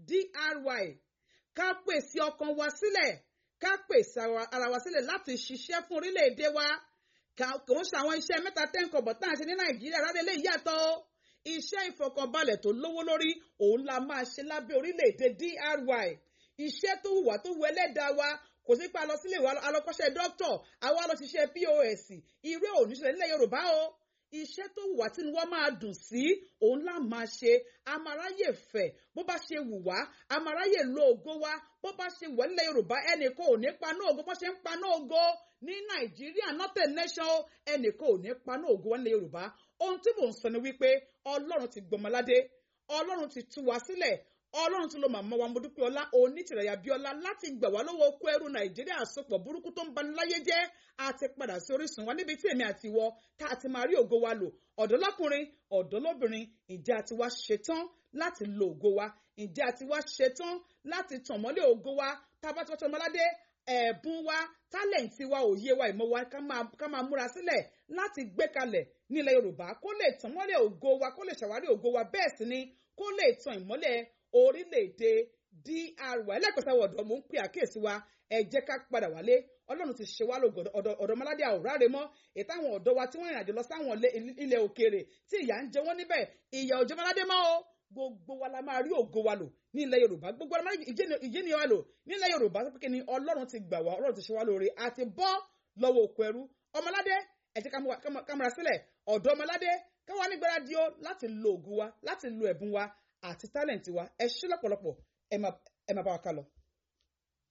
DRY ká pèsè ọkàn wa sílẹ̀ ká pèsè ara wa sílẹ̀ láti ṣiṣẹ́ fún orílẹ̀-èdè wa kò ń ṣe àwọn iṣẹ́ mẹ́ta tẹ́ǹkọ̀bọ̀ tá à ń ṣe ní nàìjíríà rárá lè yàtọ̀ iṣẹ́ ìfọkànbalẹ̀ tó lówó lórí òun la máa ṣe lábẹ́ orílẹ̀-èdè DRY iṣẹ́ tó wùwà tó wù ẹlẹ́dàá wa kò sí pé a lọ sílé ìwà alọ́kọ́ṣẹ́ dókítọ̀ àwa lọ ṣiṣẹ́ POS irú òníṣẹ́ nílẹ̀ yorùbá o iṣẹ́ tó wùwà tí wọ́n máa dùn sí òun là máa ṣe amaráyè fẹ̀ bó bá ṣe wù wá amaráyè lo ògo wa bó bá ṣe wù nílẹ̀ yorùbá ẹnìkan ò ní paná ògo bó ṣe ń paná ògo ní nàìjíríà not a nation o ẹnìkan ò ní paná ògo wa nílẹ̀ yorùbá ohun tí mò ń sọ ni wípé ọlọ́run ti gbọmọládé ọlọ́run ti tú wa sílẹ̀ ọlọ́run tún ló màmá wa mọ́dúpẹ́ ọlá onítìrẹ̀yà bíọ́lá láti gbà wá lọ́wọ́ okó ẹrú nàìjíríà àsopọ̀ burúkú tó ń bani láyé jẹ́ àti padà sí orísun wa níbi tí èmi àti ìwọ tá a ti máa rí ògo wa lò ọ̀dọ́ lọ́kùnrin ọ̀dọ́ lóbìnrin ǹjẹ́ a ti wá ṣetán láti lo ògo wa ǹjẹ́ a ti wá ṣetán láti tàn mọ́lẹ̀ ògo wa tá a bá tọ́jú ọmọládé ẹ̀bùn wa tálẹ̀ǹtì wa òye wa ìmọ̀ wa ká máa múra sílẹ̀ láti gbé kalẹ̀ nílẹ̀ yorùbá kó lè tàn mọ́lẹ̀ ògo wa kó lè ṣàwárí ògo wa bẹ́ẹ̀ sì ni kó lè tàn ìmọ́lẹ̀ orílẹ̀-èdè DRY ẹlẹ́kọ̀ọ́sá ọ̀dọ́ mò ń pè àkíyèsí wa ẹ jẹ́ ká padà wálé ọlọ́run ti ṣe wá lógo ọ̀dọ́mọládé àwòrán mọ́ ètò àwọn ọ̀dọ́ wa tí wọ́n rìnrìn àjò lọ sáwọn ilẹ̀ òkèèrè tí ìyà ń jẹ wọ́n níbẹ̀ ìyà òjòmọládé mọ́ o gbogbo wa la máa rí ògo wa lò ní ilẹ̀ yorùbá gbogbo wa la máa rí ìjẹ́ni wa lò ní ilẹ̀ yorùbá tó kékeré ni ọlọ́run ti gbà wá ọlọ́run ti ṣe wá lóore àti bọ́ lọ́wọ́ òkú ẹrú ọmọládé ẹ jẹ́ ká múra sílẹ̀ ọ̀dọ́ ọmọládé káwa nígbára di ó láti lo ògo wa láti lo ẹ̀bùn wa àti tálẹ̀ǹtì wa ẹ ṣé lọ́pọ̀lọpọ̀ ẹ máa bá wa ká lọ.